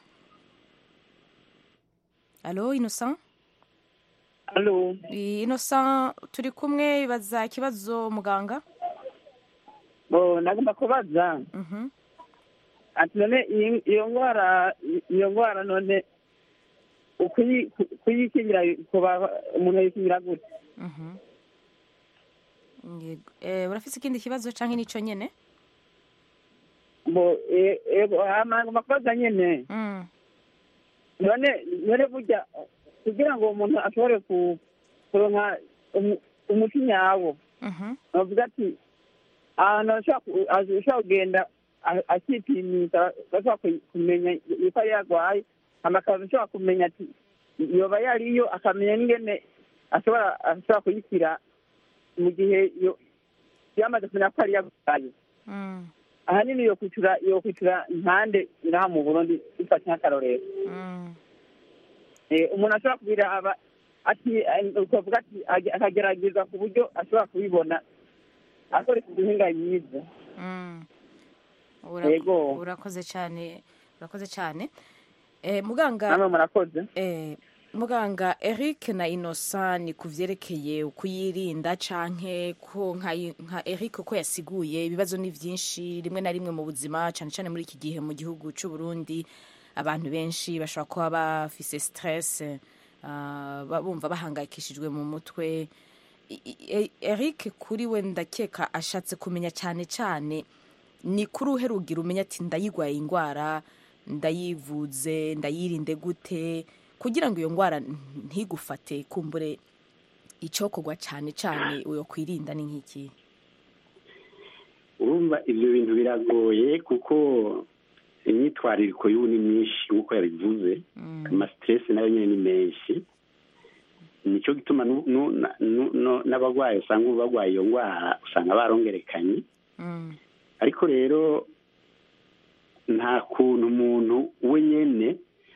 alo innocent alo innocent turi kumwe baza ikibazo muganga bo nagomba kubaza ati none iyo ndwara iyo ndwara none kuyikingira umuntu ayikingira gute urafise ikindi kibazo cyangwa n'icyo nyine bo ego nagomba kubaza nyine none none burya kugira ngo umuntu ashobore kuronka umuti nyawo bavuga ati ahantu ashobora kugenda akipimisha ashobora kumenya yuko ari yarwaye amakaro ashobora kumenya ati yoba yariyo akamenya n'ingene ashobora ashobora kuyishyira mu gihe yamaze kumenya ko ari yarwaye ahanini yo kwicara yo kwicara impande ngaha mu burundi bifashe nk'akarorero umuntu ashobora kubira aba ati ukavuga ati akagerageza ku buryo ashobora kubibona akoresheje ubuhinga myiza urakoze cyane urakoze cyane muganga namwe murakoze muganga eric na innocent ni ku byerekeye kuyirinda canke ko nka eric ko yasiguye ibibazo ni byinshi rimwe na rimwe mu buzima cyane cyane muri iki gihe mu gihugu cy'u Burundi abantu benshi bashobora kuba bafise stress bumva bahangayikishijwe mu mutwe eric kuri we ndakeka ashatse kumenya cyane cyane ni kuri uherugira umenya ati ndayigwaye indwara ndayivuze ndayirinde gute kugira ngo iyo ndwara ntigufate kumbure icyokorwa cyane cyane uyo kwirinda ni nk'iki urumva ibyo bintu biragoye kuko imyitwarariko y'ubu ni myinshi nk'uko yabivuze amasiteresi nayo nyine ni menshi nicyo gituma n'abarwayi usanga ubu barwaye iyo ndwara usanga barongerekanye ariko rero nta kuntu umuntu we nyine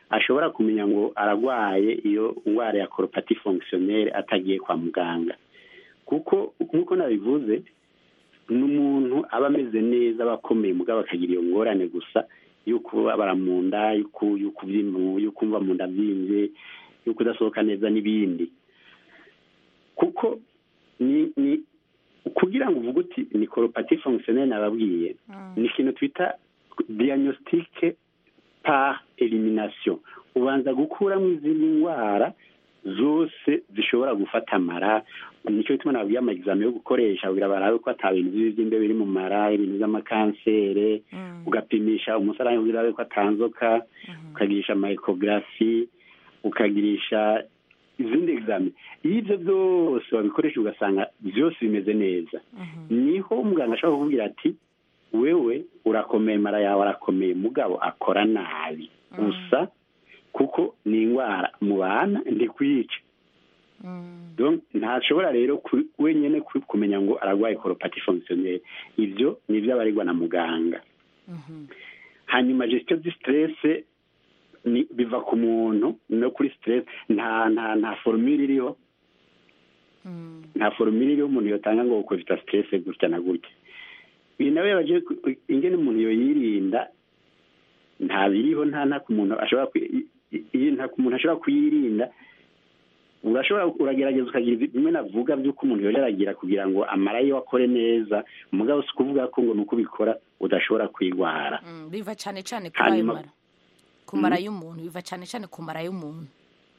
ashobora kumenya ngo aragwaye iyo ndwara ya koropati fonkisiyoneri atagiye kwa muganga kuko nk'uko nabivuze ni umuntu aba ameze neza aba akomeye mugabo akagira iyo ngorane gusa yo kubabara mu nda yo kumva mu nda byimbye yo kudasohoka neza n'ibindi kuko ni ni kugira ngo uvuge uti ni koropati fonkisiyoneri nababwiye ni ikintu twita diagnostique par elimination ubanza gukuramo izindi ndwara zose zishobora gufata amara nicyo bituma nababwiye amagizame yo gukoresha kugira barabe ko ata bintu by'imbe biri mu mara ibintu by'amakansere ugapimisha umusarani kugira urabe ko atanzoka ukagirisha mayikogarafi ukagirisha izindi egizame iyo ibyo byose wabikoresha ugasanga byose bimeze neza niho umuganga ashobora kukubwira ati wewe urakomeye mara yawe arakomeye mugabo akora nabi gusa kuko ni indwara mu bana ndikwica ntashobora rero wenyine kumenya ngo ararwaye koropati fonkisiyoneri ibyo ni ibyo abarirwa na muganga hanyuma gestion di siterese biva ku muntu no kuri siterese nta nta nta forumire iriho nta forumire iriho umuntu yatanga ngo kovita siterese gutya na gutya ibi nawe yabaje ingene umuntu yoyirinda nta biriho nta nta ku muntu ashobora nta ku muntu ashobora kuyirinda urashobora uragerageza ukagira bimwe navuga by'uko umuntu yoreragira kugira ngo amara yo akore neza umugabo si ukuvuga ko ngo ni uko ubikora udashobora kwirwara biva cyane cyane kuri ayo mara ku mara y'umuntu biva cyane cyane ku mara y'umuntu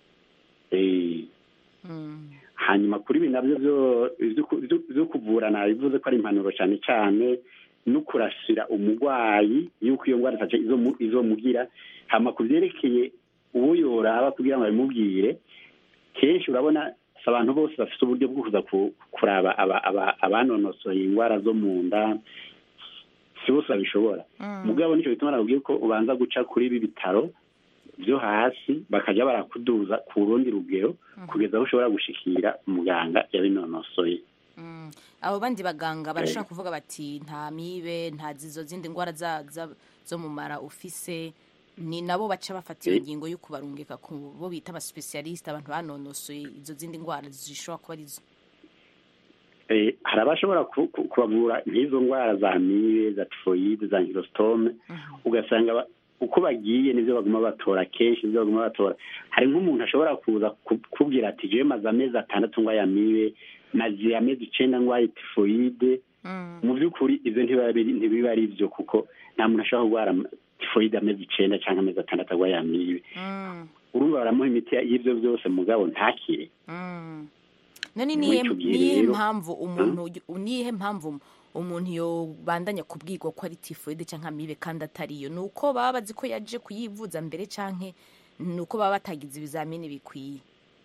hanyuma kuri ibi nabyo byo kuvura nabivuze ko ari impanuro cyane cyane no kurasira umurwayi yuko iyo ndwara izomugira hama ku byerekeye uwo yoraba kugira ngo babimubwire kenshi urabona si abantu bose bafite uburyo bwo kuza kuraba abanonosoye indwara zo mu nda si bose babishobora mugabo nicyo bituma nakubwiye ko ubanza guca kuri ibi bitaro byo hasi bakajya barakuduza ku rundi rugero kugeza aho ushobora gushikira umuganga yabinonosoye abo bandi baganga barashobora kuvuga bati nta mibe nta zizo zindi ndwara zo mu mara ufise ni nabo baca bafata iyo ngingo yo kubarungika ku bo bita abasipesiyalisite abantu banonosoye izo zindi ndwara zishobora kuba arizo hari abashobora kubavura nk'izo ndwara za mibe za tifoyide za ngirositome ugasanga uko bagiye nibyo baguma batora kenshi nibyo baguma batora hari nk'umuntu ashobora kuza kubwira ati jewe maze amezi atandatu ndwaye amibe maze amezi icenda ndwaye tifoyide mu by'ukuri ibyo ntibiba ari byo kuko nta muntu ashobora kurwara tifoyide amezi icenda cyangwa amezi atandatu arwaye amibe urumva baramuha imiti y'ibyo byose mugabo ntakire none niyihe mpamvu umuntu niyihe mpamvu umuntu yobandanya kubwirwa ko ari tifoyide cyangwa amibe kandi atariyo ni uko baba bazi ko yaje kuyivuza mbere cyangwa ni uko baba batagize ibizamini bikwiye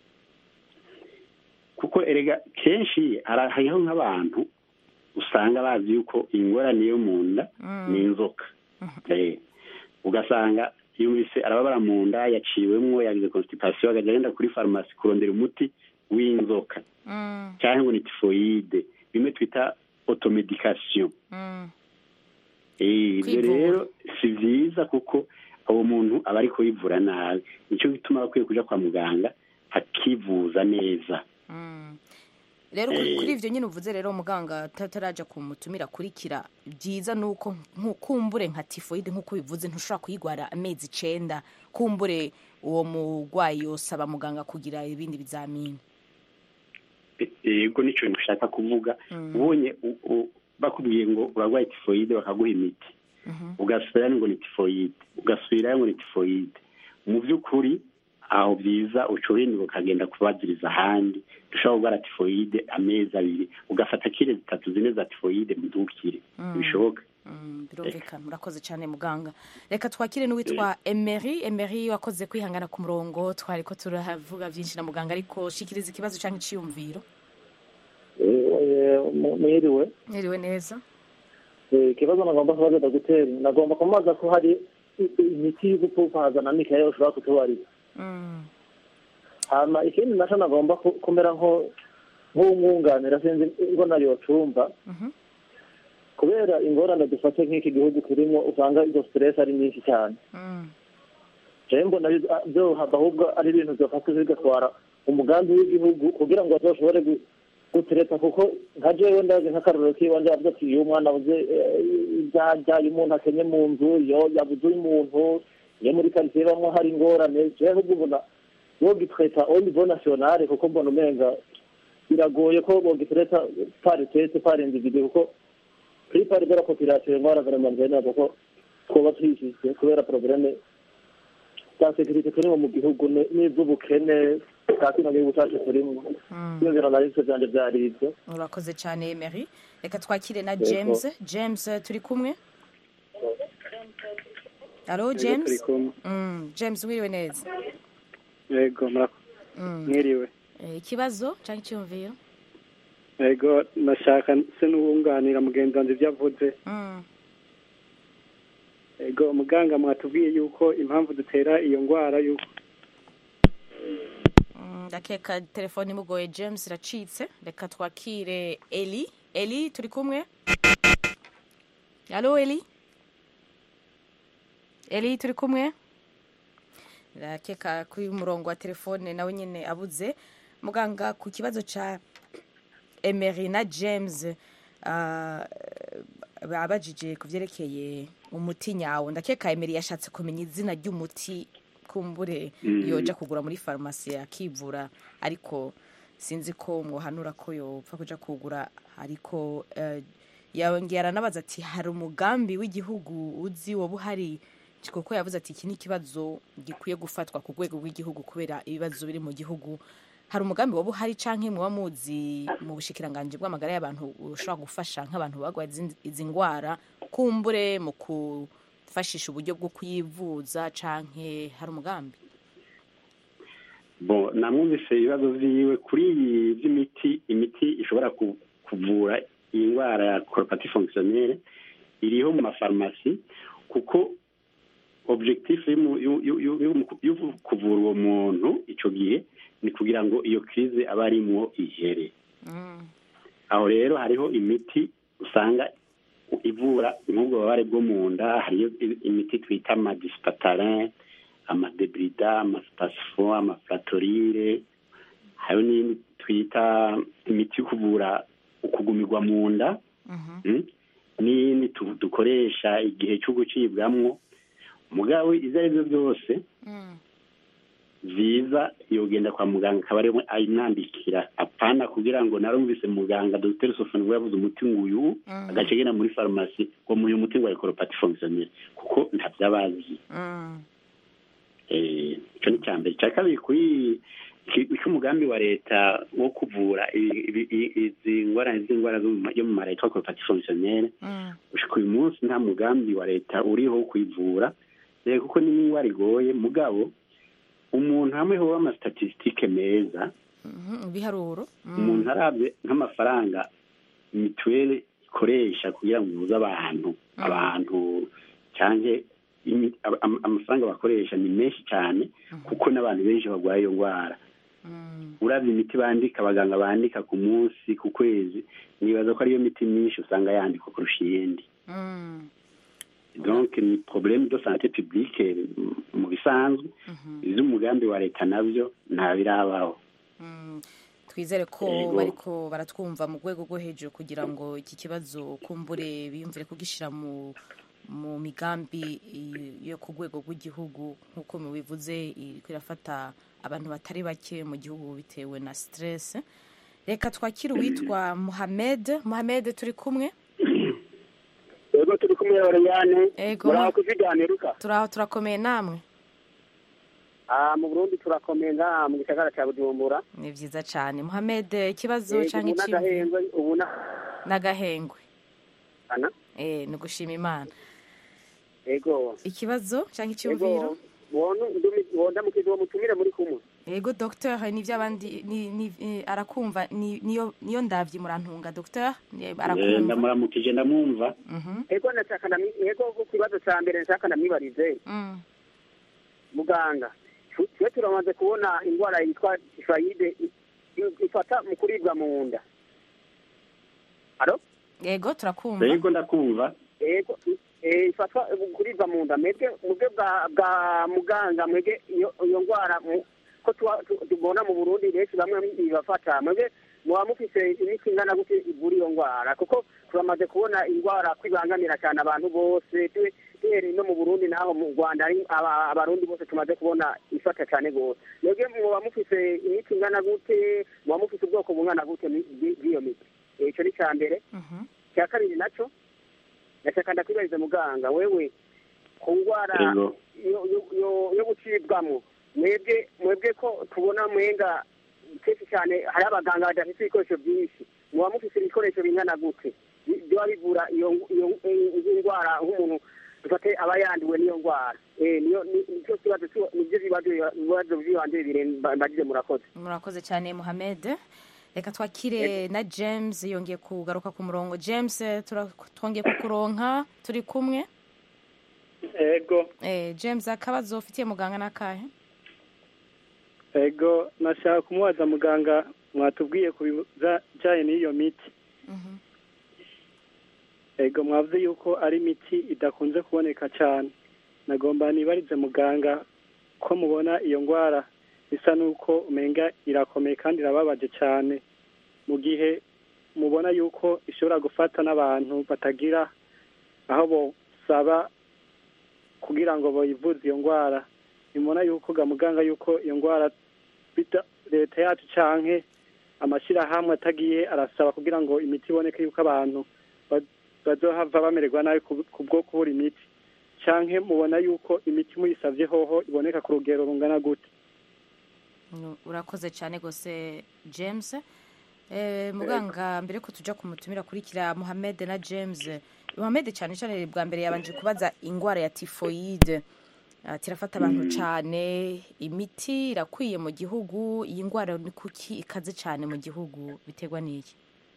kuko erega kenshi hariho nk'abantu usanga bazi yuko ingorane yo mu nda ni inzoka ugasanga yumvise arababara mu nda yaciwemwo yagize constipation akajya agenda kuri farumasi kurondera umuti w'inzoka cyangwa ngo ni tifoyide bimwe twita otomedikasiyo ibyo rero si byiza kuko uwo muntu aba ari kuyivura nabi nicyo gituma akwiye kujya kwa muganga akivuza neza rero kuri ibyo nyine uvuze rero muganga tataraja kumutumira akurikira byiza ni uko kumbure nka tifoyide nk'uko bivuze ntushobora kuyigwara amezi icenda kumbure uwo murwayi yosaba muganga kugira ibindi bizamini yego nicyo nshaka kuvuga ubonye bakubwiye ngo urarwaye tifoyide bakaguha imiti ugasubirayo ngo ni tifoyide ugasubirayo ngo ni tifoyide mu by'ukuri aho byiza ucurinda ukagenda kubaziriza ahandi dushobora kurwara tifoyide amezi abiri ugafata kire zitatu zine za tifoyide mudukire bishoboka birumvikana murakoze cyane muganga reka twakire n'uwitwa emeri emeri wakoze kwihangana ku murongo twari ko turavuga byinshi na muganga ariko shikiriza ikibazo cyangwa icyiyumviro mwiriwe mwiriwe neza ikibazo nagomba kubaza dogiteri nagomba kumubaza ko hari imiti yo gupfupaza na mikeya ushobora kutubariza hama ikindi nacyo nagomba kumera nk'umwunganira sinzi ngo nayo cumba kubera ingorane dufate nk'iki gihugu turimo usanga izo stress ari nyinshi cyane jewe mbona vyohava ahubwo ari ibintu vyofata bigatwara umugambi w'igihugu kugira ngo bazoshobore gu- gutereta kuko nka jewe ndazi nk'akarorero kiwanje avuga ati iyo umwana abuze ivyarya iyo umuntu akenye mu nzu iyo yabuze umuntu iyo muri karitsiye bamwe hari ingorane jewe ahubwo ubona bogitreta au niveau national kuko mbona umenga biragoye ko bogitreta par tete par individu kuko kuri pari de la population ngwara vraiment nzena kuko twoba twishyize kubera probleme za sekirite turimo mu gihugu ni- n'ivy'ubukene bwa kino gihugu cacu turimo iyo biro nabivyo vyanje vyari ivyo urakoze cyane emery reka twakire na Yego. james james turi kumwe alo james turi kumwe. Mm, james wiriwe neza yego murako Mm. mwiriwe Eh, ikibazo cyangwa icyumviro yego nashaka se n'uwunganira mugenzi wanjye ibyo avuze Mm. yego muganga mwatubwiye yuko impamvu dutera iyo ndwara yuko Mm, ndakeka telefone imugoye james iracitse reka twakire eli eli turi kumwe alo eli eli turi kumwe ndakeka kuri umurongo wa telefone nawe nyine abuze muganga ku kibazo cya emery na james ah, babajije ku byerekeye umuti nyawo ndakeka emery yashatse kumenya izina ry'umuti kumbure Mm. yoja kugura muri farumasi akivura ariko sinzi ko mwohanura ko yopfa kuja kugura ariko eh, yongera aranabaza ati hari umugambi w'igihugu uzi woba uhari kuko yavuze ati iki ni ikibazo gikwiye gufatwa ku rwego rw'igihugu kubera ibibazo biri mu gihugu hari umugambi woba uhari canke muba muzi mu bushikiranganji bw'amagara y'abantu ushobora gufasha nk'abantu bagwaye izi- izi ndwara kumbure mu gufashisha uburyo bwo kuyivuza canke hari umugambi bon namwumvise ibibazo vyiwe kuri ibi vy'imiti imiti ishobora ku- kuvura iyi ndwara ya coropati fonctionnelle iriho mu mafarumasi kuko objectif y'umu- y'u- y'u- y'u- y'umu- yo kuvura uwo muntu ico gihe ni kugira ngo iyo crise aba arimwo ihere aho rero hariho imiti usanga ivura nk'ubwo bubabare bwo mu nda hariyo i- imiti twita amadisipatarin amadebrida amaspasifo amaflatorire hariho n'iyindi twita imiti yo kuvura ukugumirwa mu nda Mm? n'iyindi tu- dukoresha igihe cyo gucibwamwo mugabo izo ari byo byose vyiza yogenda kwa muganga akaba ariwe ayimwandikira apana kugira ngo narumvise muganga dr sofani we yavuze umuti nguyu agace agenda muri farumasi ngo muyu muti ngo arikoropati fonctionnelle kuko ntavyo abazi Eh, ico ni icya mbere icya kabiri kuri iki- iki umugambi wa leta wo kuvura i- i- i- izi ngwara z'indwara zo mu ma- yo mu mara yitwa coropati fonctionnelle gushika uyu munsi nta mugambi wa leta uriho wo kuyivura eh, kuko ni n'indwara igoye mugabo umuntu hamwe hoba amastatistike meza Mhm, ibiharuro Mm. umuntu arabye nk'amafaranga mituweli ikoresha kugira ngo ivuze abantu abantu cyangwa imi- ama- ama- amafaranga bakoresha ni menshi cyane kuko n'abantu benshi barwaye iyo ndwara urabye imiti bandika abaganga bandika ku munsi ku kwezi nibaza ko ariyo miti myinshi usanga yandikwa kurusha iyindi Mm. donc ni problème de santé publique m- mu bisanzwe ivy'umugambi wa leta navyo nta birabaho twizere ko Yego. bariko baratwumva mu rwego rwo hejuru kugira ngo iki kibazo kumbure biyumvire kugishyira mu mu migambi i- yo ku rwego rw'igihugu nk'uko mubivuze iriko irafata abantu batari bake mu gihugu bitewe na stress reka twakire uwitwa muhamed muhamed turi kumwe yego turi kumwe oriyane Yego. muraho kuziganiruka turaho turakomeye namwe Ah, mu burundi turakomeye ngaha mu gisagara cya bujumbura ni vyiza cane muhamed ikibazo Yego, canke ubu iciyumviro n'agahengwe ubu na n'agahengwe ana eh ni gushima imana yego ikibazo canke iciyumviro yego wonu ndumi wondamukizi wo mutumire muri kumwe yego docteur nivyo abandi ni, ni, eh, arakumva ni, niyo niyo ndavyi murantunga docteur ni- Eh, arakumva ndamuramukije ndamwumva yego ndashaka ndamwi- yego ku kibazo cya mbere nshaka ndamwibarize Mm. muganga tu- twe turamaze kubona indwara yitwa tifayide i- i- ifata mu kuribwa mu nda alo yego turakumva yego ndakumva yego i- eh, ifatwa kuribwa mu nda mwebwe mubwe bwa bwa muganga mwebwe iyo iyo ndwara mu- ko tuba- tu- tubona mu burundi benshi bamwe ibafata mwebwe muba mufise imiti ingana gute ivura iyo ndwara kuko turamaze kubona indwara kwibangamira cyane abantu bose tu- duhereye no mu burundi naho mu rwanda ari aba- abarundi bose tumaze kubona ifata cyane rwose mwebwe muba mufise imiti ingana gute muba mufise ubwoko bungana gute bw'i- bw'iyo miti Eh, ico ni icya mbere icya kabiri naco ndashaka ndakwibariza muganga wewe ku ndwara Yego. yo- yo- yo- yo gucibwamo mwebwe mwebwe ko tubona mwenga kenshi cyane hari abaganga badafite ibikoresho byinshi muba mufite ibikoresho bingana gute Bi- biba bivura iyo iyo iyo ndwara nk'umuntu dufate aba yanduwe n'iyo ndwara Eh, niyo ni- nicyo kibazo cyo- nibyo bibazo ibibazo by'ibanze bibiri mba- mbagize murakoze murakoze cyane muhamed reka twakire na james yongeye kugaruka ku murongo james tura- twongeye kukuronka turi kumwe ego eh, james akabazo ufitiye muganga n'akahe ego nashaka kumubaza muganga mwatubwiye ku bijyanye n'iyo miti ego mwavuze yuko ari imiti idakunze kuboneka cyane nagomba nibarize muganga ko mubona iyo ndwara bisa n'uko umenga irakomeye kandi irababaje cyane mu gihe mubona yuko ishobora gufata n'abantu batagira aho bosaba kugira ngo bayivuze iyo ndwara nimubona yuko ga muganga yuko iyo ndwara bita leta yacu canke amashyirahamwe atagiye arasaba kugira ngo imiti iboneke yuko abantu ba- bazohava bamererwa nabi ku- ku bwo kubura imiti canke mubona yuko imiti muyisavye hoho iboneka ku rugero rungana gute Nu- urakoze cyane rwose james eh, muganga mbere ko tujya kumutumira kurikira muhamed na james muhamed cyane cyane bwa mbere yabanje kubaza indwara ya tifoyide ati irafata abantu cyane imiti irakwiye mu gihugu iyi ndwara ni kuki ikaze cyane mu gihugu biterwa n'iki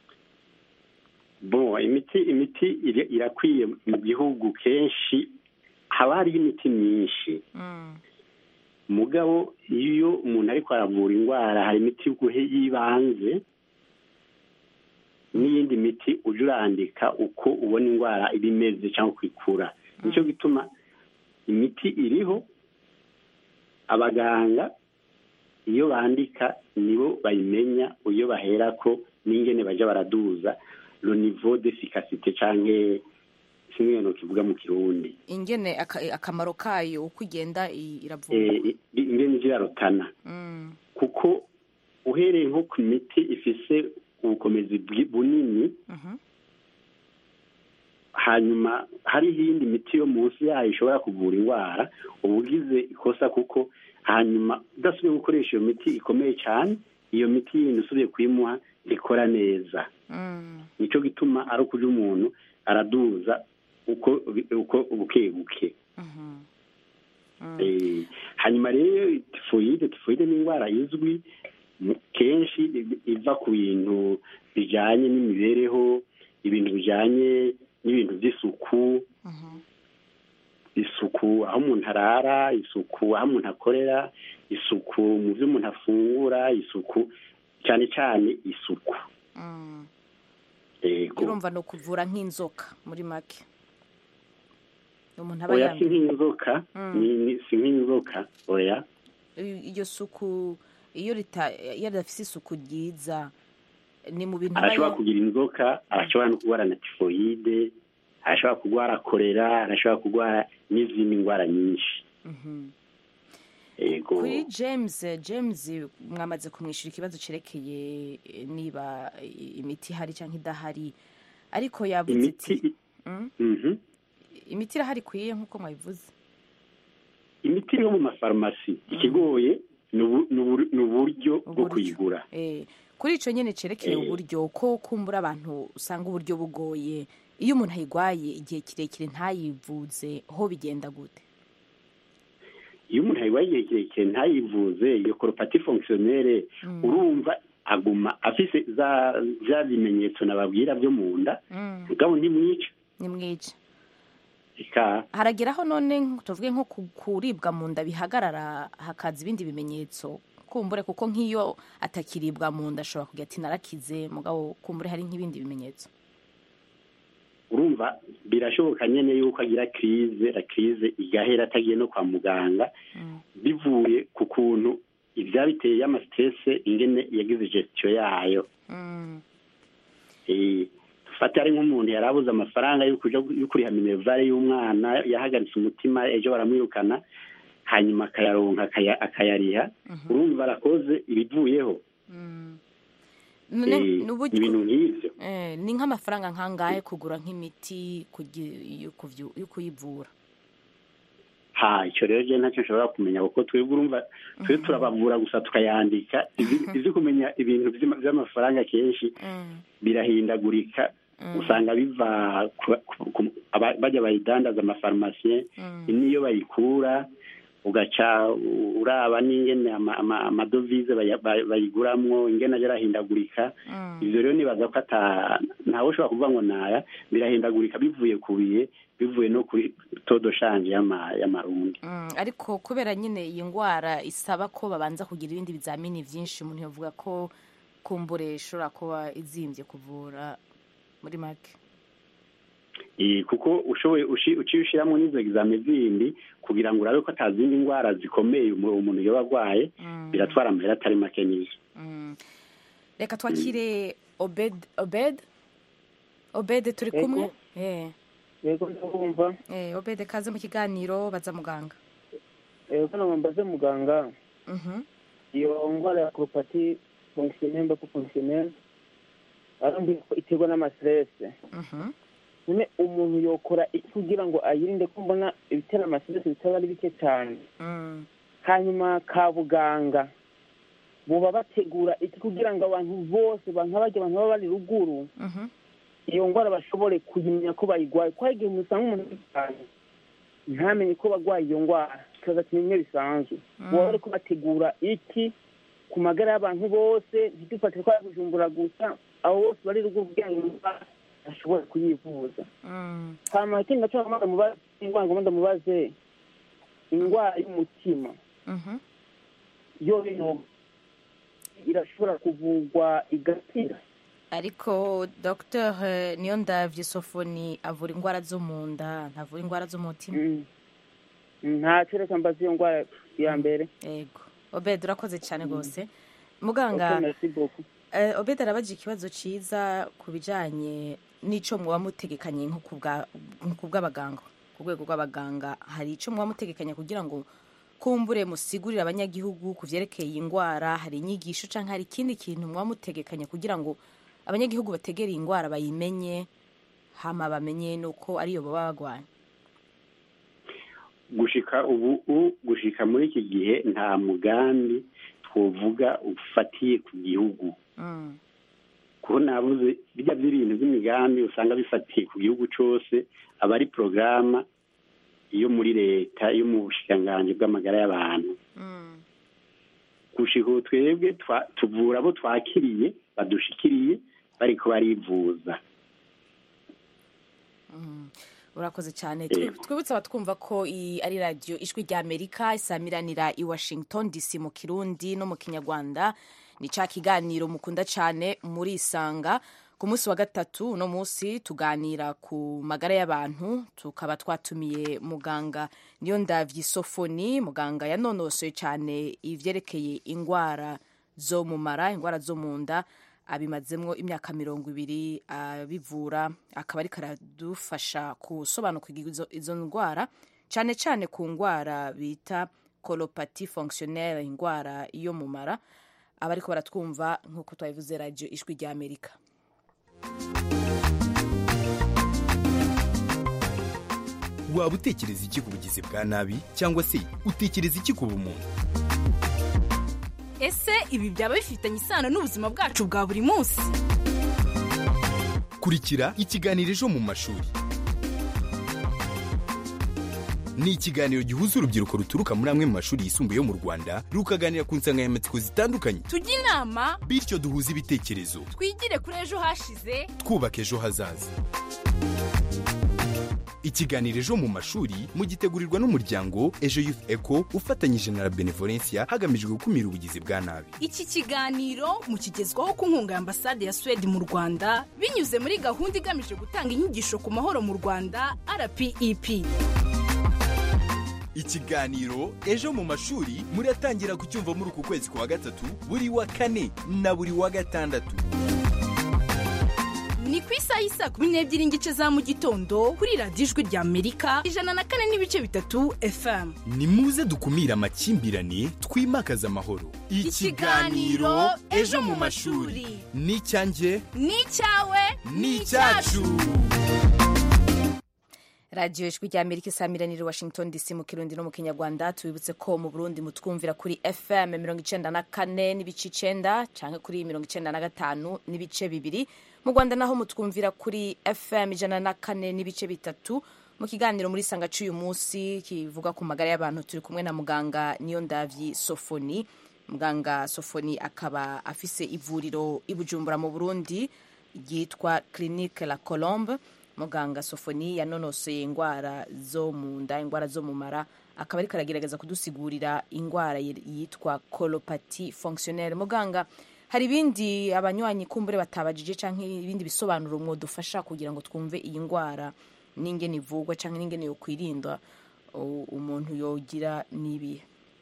bo imiti imiti iri- irakwiye mu gihugu kenshi haba hariho imiti myinshi mugabo iyo umuntu ariko aravura indwara hari imiti y'uguhe y'ibanze n'iyindi miti ujya urandika uko ubona indwara iba imeze cyangwa uko ikura nicyo gituma imiti iriho abaganga iyo bandika nibo bayimenya iyo bahera ko n'ingene bajya baraduza le niveau d'efficacité canke kimwe no kivuga mu kirundi ingene aka- akamaro kayo uko igenda i- iravurwa eh, i- ingene zirarutana Mm. kuko uhereye nko ku miti ifise ubukomezi bwi- bunini Mhm. hanyuma hariho iyindi miti yo munsi yayo ishobora kuvura indwara uba ugize ikosa kuko hanyuma udasubiye gukoresha iyo miti ikomeye cyane iyo miti yindi usubiye kuyimuha ikora neza Mm. nicyo gituma ari ukuja umuntu araduza uko uko buke buke Eh, hanyuma rero tifoyide tifoyide ni indwara izwi mu- kenshi i- iva ku bintu bijanye n'imibereho ibintu bijanye n'ibintu by'isuku isuku aho umuntu arara isuku aho umuntu akorera isuku mu byo umuntu afungura isuku cyane cyane isuku yego urumva ni ukuvura nk'inzoka muri make umuntu aba oya si yambaye nk'inzoka Mm. ni- ni- si nk'inzoka oya I- iryo suku iyo rita iyo ridafite isuku ryiza ni mu bintu aba arashobora ya- kugira inzoka arashobora no kurwara na tifoyide arashobora kurwara korera arashobora kurwara n'izindi ndwara nyinshi Mhm. yego kuri james james mwamaze kumwishyura ikibazo cyerekeye eh, niba i- imiti ihari cyangwa idahari ariko yavuze imiti iti Mm? Mhm. imiti irahari ikwiye nk'uko mwabivuze imiti yo mu mafarumasi ikigoye ni ubu- ni ubu- ni uburyo bwo Uburyo. kuyigura Eh, kuri icyo nyine cyerekeye Eh. uburyo ko kumbura abantu usanga uburyo bugoye iyo umuntu ayirwaye igihe kirekire ntayivuze ho bigenda gute iyo umuntu ayirwaye igihe kirekire ntayivuze iyo koropati fonkisiyonere urumva aguma afise za bya bimenyetso nababwira byo mu nda Mm. mugabo ntimwica ni mwica ika harageraho none nk- tuvuge nko ku- kuribwa mu nda bihagarara hakaza ibindi bimenyetso kumbure kuko nk'iyo atakiribwa mu nda ashobora kugira ati narakize mugabo kumbure hari nk'ibindi bimenyetso urumva birashoboka nyine yuko agira kirize la kirize igahera atagiye no kwa muganga bivuye ku kuntu ibyabiteye y'amasiterese ingene yagize gestion yayo Eh, fata ari nk'umuntu yari abuze amafaranga yo kuja yo kuriha minervare y'umwana yahagaritse umutima ejo baramwirukana hanyuma akayaronka akaya- akayariha urumva arakoze ibivuyeho None Eh, n'uburyo- ibintu nk'ivyo Eh, ni nk'amafaranga nkangahe kugura nk'imiti kugi- yo kuvyu- yo kuyivura ha icyo rero je ntacyo nshobora kumenya kuko twebwe urumva twe turabavura gusa tukayandika Izi- izi kumenya ibintu vy'ama- vy'amafaranga kenshi birahindagurika usanga biva ku- ku- ku- aba- bajya bayidandaza amafarumasiye niyo bayikura ugaca uraba n'ingene ama- ama- amadovize baya- bay- bayiguramwo ingene aja arahindagurika ivyo rero nibaza ko ata ntawe ushobora kuvuga ngo naya birahindagurika bivuye ku bihe bivuye no kuri todo shanje y'ama- y'amarundi Mm, ariko kubera nyine iyi ndwara isaba ko babanza kugira ibindi bizamini byinshi umuntu yavuga ko kumbure ishobora kuba izimbye kuvura muri make Eh, kuko ushoboye ushi- uciye ushiramwo n'izo exame zindi kugira ngo urabe ko ata zindi ndwara zikomeye umu- umuntu yoba agwaye biratwara amahera atari make n'izo Mm. reka twakire obed obed obed turi Yego. kumwe Eh. yego ndabumva Eh, obed kaze mu kiganiro baza muganga yego hano mbaze muganga Mhm. iyo ndwara ya koropati fonkisiyoneri mba ko fonkisiyoneri arambwira ko iterwa n'amaserese Mhm. none umuntu yokora iki kugira ngo ayirinde ko mbona ibitera amaserese bitaba ari bike cyane Mm. hanyuma ka buganga buba bategura iki kugira ngo abantu bose nka barya abantu baba bari ruguru Mhm. iyo ndwara bashobore kuyimenya ko bayigwaye ko hari igihe umuntu usanga umuntu ari cyane ntamenye ko bagwaye iyo ndwara kikaza kimwe bisanzwe baba bari kubategura iki ku magara y'abantu bose ntidufate ko ari bujumbura gusa abo bose bari ruguru kugira ngo iyo ndwara bashobore kuyivuza Mm. hanyuma ikindi nacyo ngomba ndamubaze indwara ngomba ndamubaze indwara y'umutima Mhm. yo yo irashobora kuvurwa igakira ariko dr niyo ndavye sofoni avura indwara zo mu nda ntavura indwara zo mu mutima ntacyo reka mbaze iyo ndwara ya mbere yego obed urakoze cyane rwose muganga Ok, merci beaucoup. eh, obed arabaje ikibazo ciza ku bijanye n'ico muba mutegekanye nko ku bwa- nko ku bw'abaganga ku rwego rw'abaganga hari ico muba mutegekanya kugira ngo kumbure musigurire abanyagihugu ku vyerekeye iyi ndwara hari inyigisho canke hari ikindi kintu muba mutegekanya kugira ngo abanyagihugu bategere iyi ndwara bayimenye hama bamenye nuko ariyo baba bagwaye gushika ubu u- gushika muri iki gihe nta mugambi twovuga ufatiye ku gihugu Mm. kuko nabuze bijya by'ibintu by'imigambi usanga bifatiye ku gihugu cose aba ari porogaramu yo muri leta yo mu bushikiranganji bw'amagara y'abantu gushika ubu twebwe twa- tuvura abo twakiriye badushikiriye bariko barivuza urakoze cyane Eh. Twi- twibutse abatwumva ko iyi ari radiyo ijwi rya amerika isamiranira i washington dc mu kirundi no mu kinyarwanda ni ca kiganiro mukunda cyane muri isanga ku munsi wa gatatu uno munsi tuganira ku magara y'abantu tukaba twatumiye muganga niyo ndavyi sofoni muganga yanonosoye cyane ivyerekeye ingwara zo mu mara ingwara zo mu nda abimazemwo imyaka mirongo ibiri abivura akaba ariko aradufasha gusobanukirwa izo, izo ndwara cyane cyane ku ndwara bita colopati fonctionnelle indwara yo mu mara abariko baratwumva nk'uko twabivuze radio ijwi rya amerika waba utekereza iki ku bugizi bwa nabi cyangwa se utekereza iki ku bumuntu ese ibi byaba bifitanye isano n'ubuzima bwacu bwa buri munsi kurikira ikiganiro ejo mu mashuri ni ikiganiro gihuza urubyiruko ruturuka muri amwe mu mashuri yisumbuye yo mu rwanda rukaganira ku nsanganyamatsiko zitandukanye tujye inama bityo duhuze ibitekerezo twigire kuri ejo hashize twubaka ejo hazaza ikiganiro ejo mu mashuri mugitegurirwa n'umuryango ejo youth eco ufatanyije na la benevolencia hagamijwe gukumira ubugizi bwa nabi iki kiganiro mukigezwaho ku nkunga ya ambasade ya swede mu rwanda binyuze muri gahunda igamije gutanga inyigisho ku mahoro mu rwanda rpep ikiganiro ejo mu mashuri muratangira kucyumva muri uku kwezi kwa gatatu buri wa kane na buri wa gatandatu ni ku isaha y'isa kumi n'ebyiri n'igice za mu gitondo kuri radiyo ijwi rya amerika ijana na kane n'ibice bitatu fm ni muze dukumire amakimbirane twimakaze amahoro Ikiganiro Ejo mu mashuri. ni icyanjye ni icyawe ni icyacu radiyo ijwi rya amerika isamiranire washington dc mu kirundi no mu kinyarwanda tubibutse ko mu burundi mutwumvira kuri fm mirongo icenda na kane n'ibice icenda canke kuri mirongo icenda na gatanu n'ibice bibiri mu rwanda naho mutwumvira kuri fm ijana na kane n'ibice bitatu mu kiganiro muri sanga c'uyu munsi kivuga ku magara y'abantu turi kumwe na muganga niyo ndavyi sofoni muganga sofoni akaba afise ivuriro i bujumbura mu burundi ryitwa clinique la colombe muganga sofoni yanonosoye indwara zo mu nda indwara zo mu mara akaba ariko aragerageza kudusigurira indwara yitwa kolopati fonctionnelle muganga hari ibindi abanywanyi kumbure batabajije cyangwa ibindi bisobanuro mwadufasha kugira ngo twumve iyi ndwara n'ingene ivurwa cyangwa n'ingene yokwirindwa u- umuntu yogira n'ibihe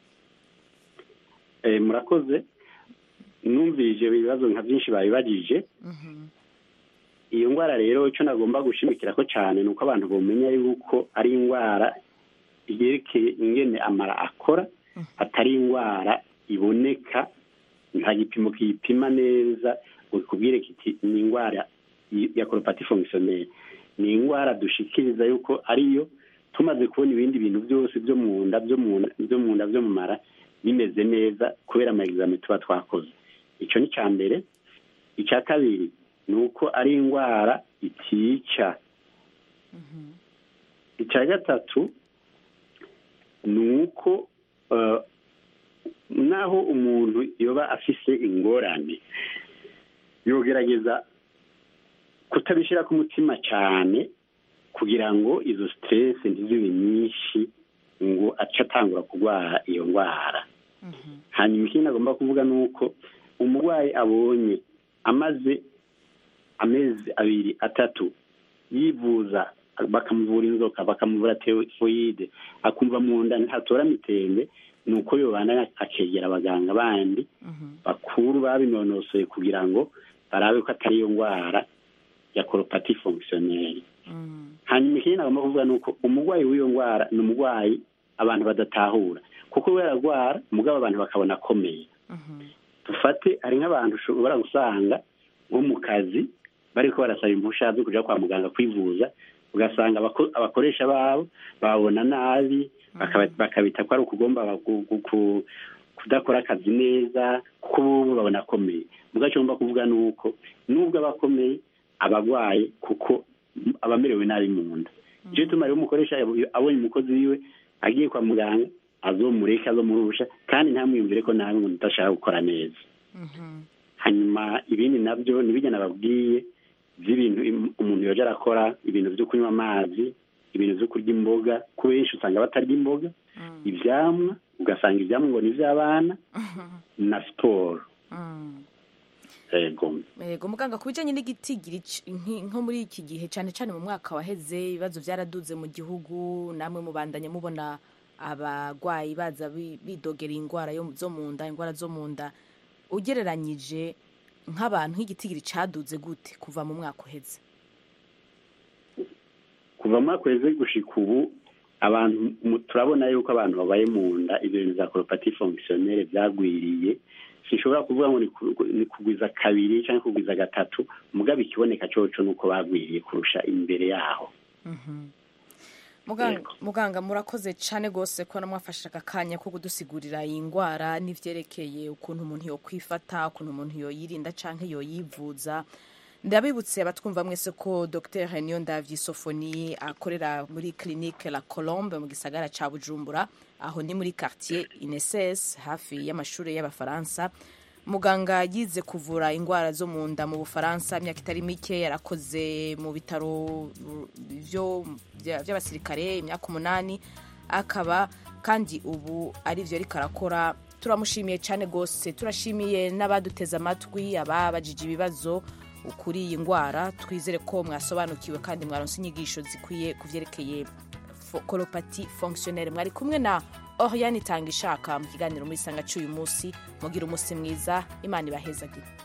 Eh, murakoze numvije ibibazo nka byinshi babibagije iyo ndwara rero icyo nagomba gushimikira ko cyane ni uko abantu bamenya yuko ari indwara yerekeye ingene amara akora atari indwara iboneka nta gipimo kiyipima neza ngo kikubwire kiti ni indwara y- ya koropati fonctionnelle ni indwara dushikiriza yuko ariyo tumaze kubona ibindi bintu byose byo mu nda byo mu nda byo mu nda byo mu mara bimeze neza kubera ama examen tuba twakoze icyo ni icya mbere icya kabiri ni uko ari indwara itica icya gatatu ni uko eh, naho umuntu yoba afise ingorane yogerageza kutabishyira ku mutima cyane kugira ngo izo stress ntizibe nyinshi ngo ace atangura kurwara iyo ndwara hanyuma ikindi agomba kuvuga ni uko umurwayi abonye amaze amezi abiri atatu yivuza bakamuvura inzoka bakamuvura tefoyide akumva mu nda ntatora mitembe ni uko yobana akegera abaganga bandi bakuru babinonosoye kugira ngo barabe ko atari iyo ndwara ya koropati fonctionnelle hanyuma ikindi nagomba kuvuga ni uko umurwayi w'iyo ndwara ni umurwayi abantu badatahura kuko we ararwara mugabo abantu bakabona akomeye dufate hari nk'abantu ushobora gusanga nko mu kazi bariko barasaba impushya zo kuja kwa muganga kwivuza ugasanga abako- abakoresha babo babona nabi bakaba- bakabita ko ari ukugomba gu- gu- ku- kudakora akazi neza kuko bobo babona akomeye mugabo icyo ngomba kuvuga ni uko nubwo aba akomeye aba agwaye kuko aba amerewe nabi mu nda icyo gituma rero umukoresha yab- abonye umukozi wiwe agiye kwa muganga azomureke azomurusha kandi ntamwiyumvire ko nabi ngo ndashaka gukora neza hanyuma ibindi nabyo nibijya nababwiye by'ibintu im- umuntu yoja arakora ibintu byo kunywa amazi ibintu byo kurya imboga ku benshi usanga batarya imboga ivyamwa ugasanga ivyamwa ngo ni ivy'abana na siporo yego yego muganga ku bijyanye n'igitigiri c- nki- nko muri iki gihe cyane cyane mu mwaka waheze ibibazo byaraduze mu gihugu namwe mubandanya mubona abarwayi baza bi- bidogera indwara yo- zo mu nda indwara zo mu nda ugereranyije nk'abantu nk'igitigiri cyaduze gute kuva mu mwaka uheze kuva mu mwaka uheze gushika ubu abantu mu- turabona yuko abantu babaye mu nda ibyo bintu za koropati fonctionnelle byagwiriye sinshobora kuvuga ngo ni ku- ni kugwiza kabiri cyangwa kugwiza gatatu mugabo ikiboneka coco ni uko bagwiriye kurusha imbere yaho muganga, muganga murakoze cyane rwose ko namwafashe aka kanya ko kudusigurira iyi ndwara n'ivyerekeye ukuntu umuntu yokwifata ukuntu umuntu yoyirinda canke yoyivuza ndabibutse abatwumva mwese ko dr niyo ndavyi sofoni akorera muri clinique la colombe mu gisagara ca bujumbura aho ni muri quartier ineses hafi y'amashuri y'abafaransa muganga yize kuvura indwara zo mu nda mu bufaransa imyaka itari mike yarakoze mu bitaro by'abasirikare imyaka umunani akaba kandi ubu ari byo ariko arakora turamushimiye cyane rwose turashimiye n'abaduteze amatwi ababajije ibibazo kuri iyi ndwara twizere ko mwasobanukiwe kandi mwaronse inyigisho zikwiye ku byerekeye koropati fonkisiyoneri mwari kumwe na oriyani itanga ishaka mu kiganiro muri sanga cy'uyu munsi mugira umunsi mwiza imana ibahezagire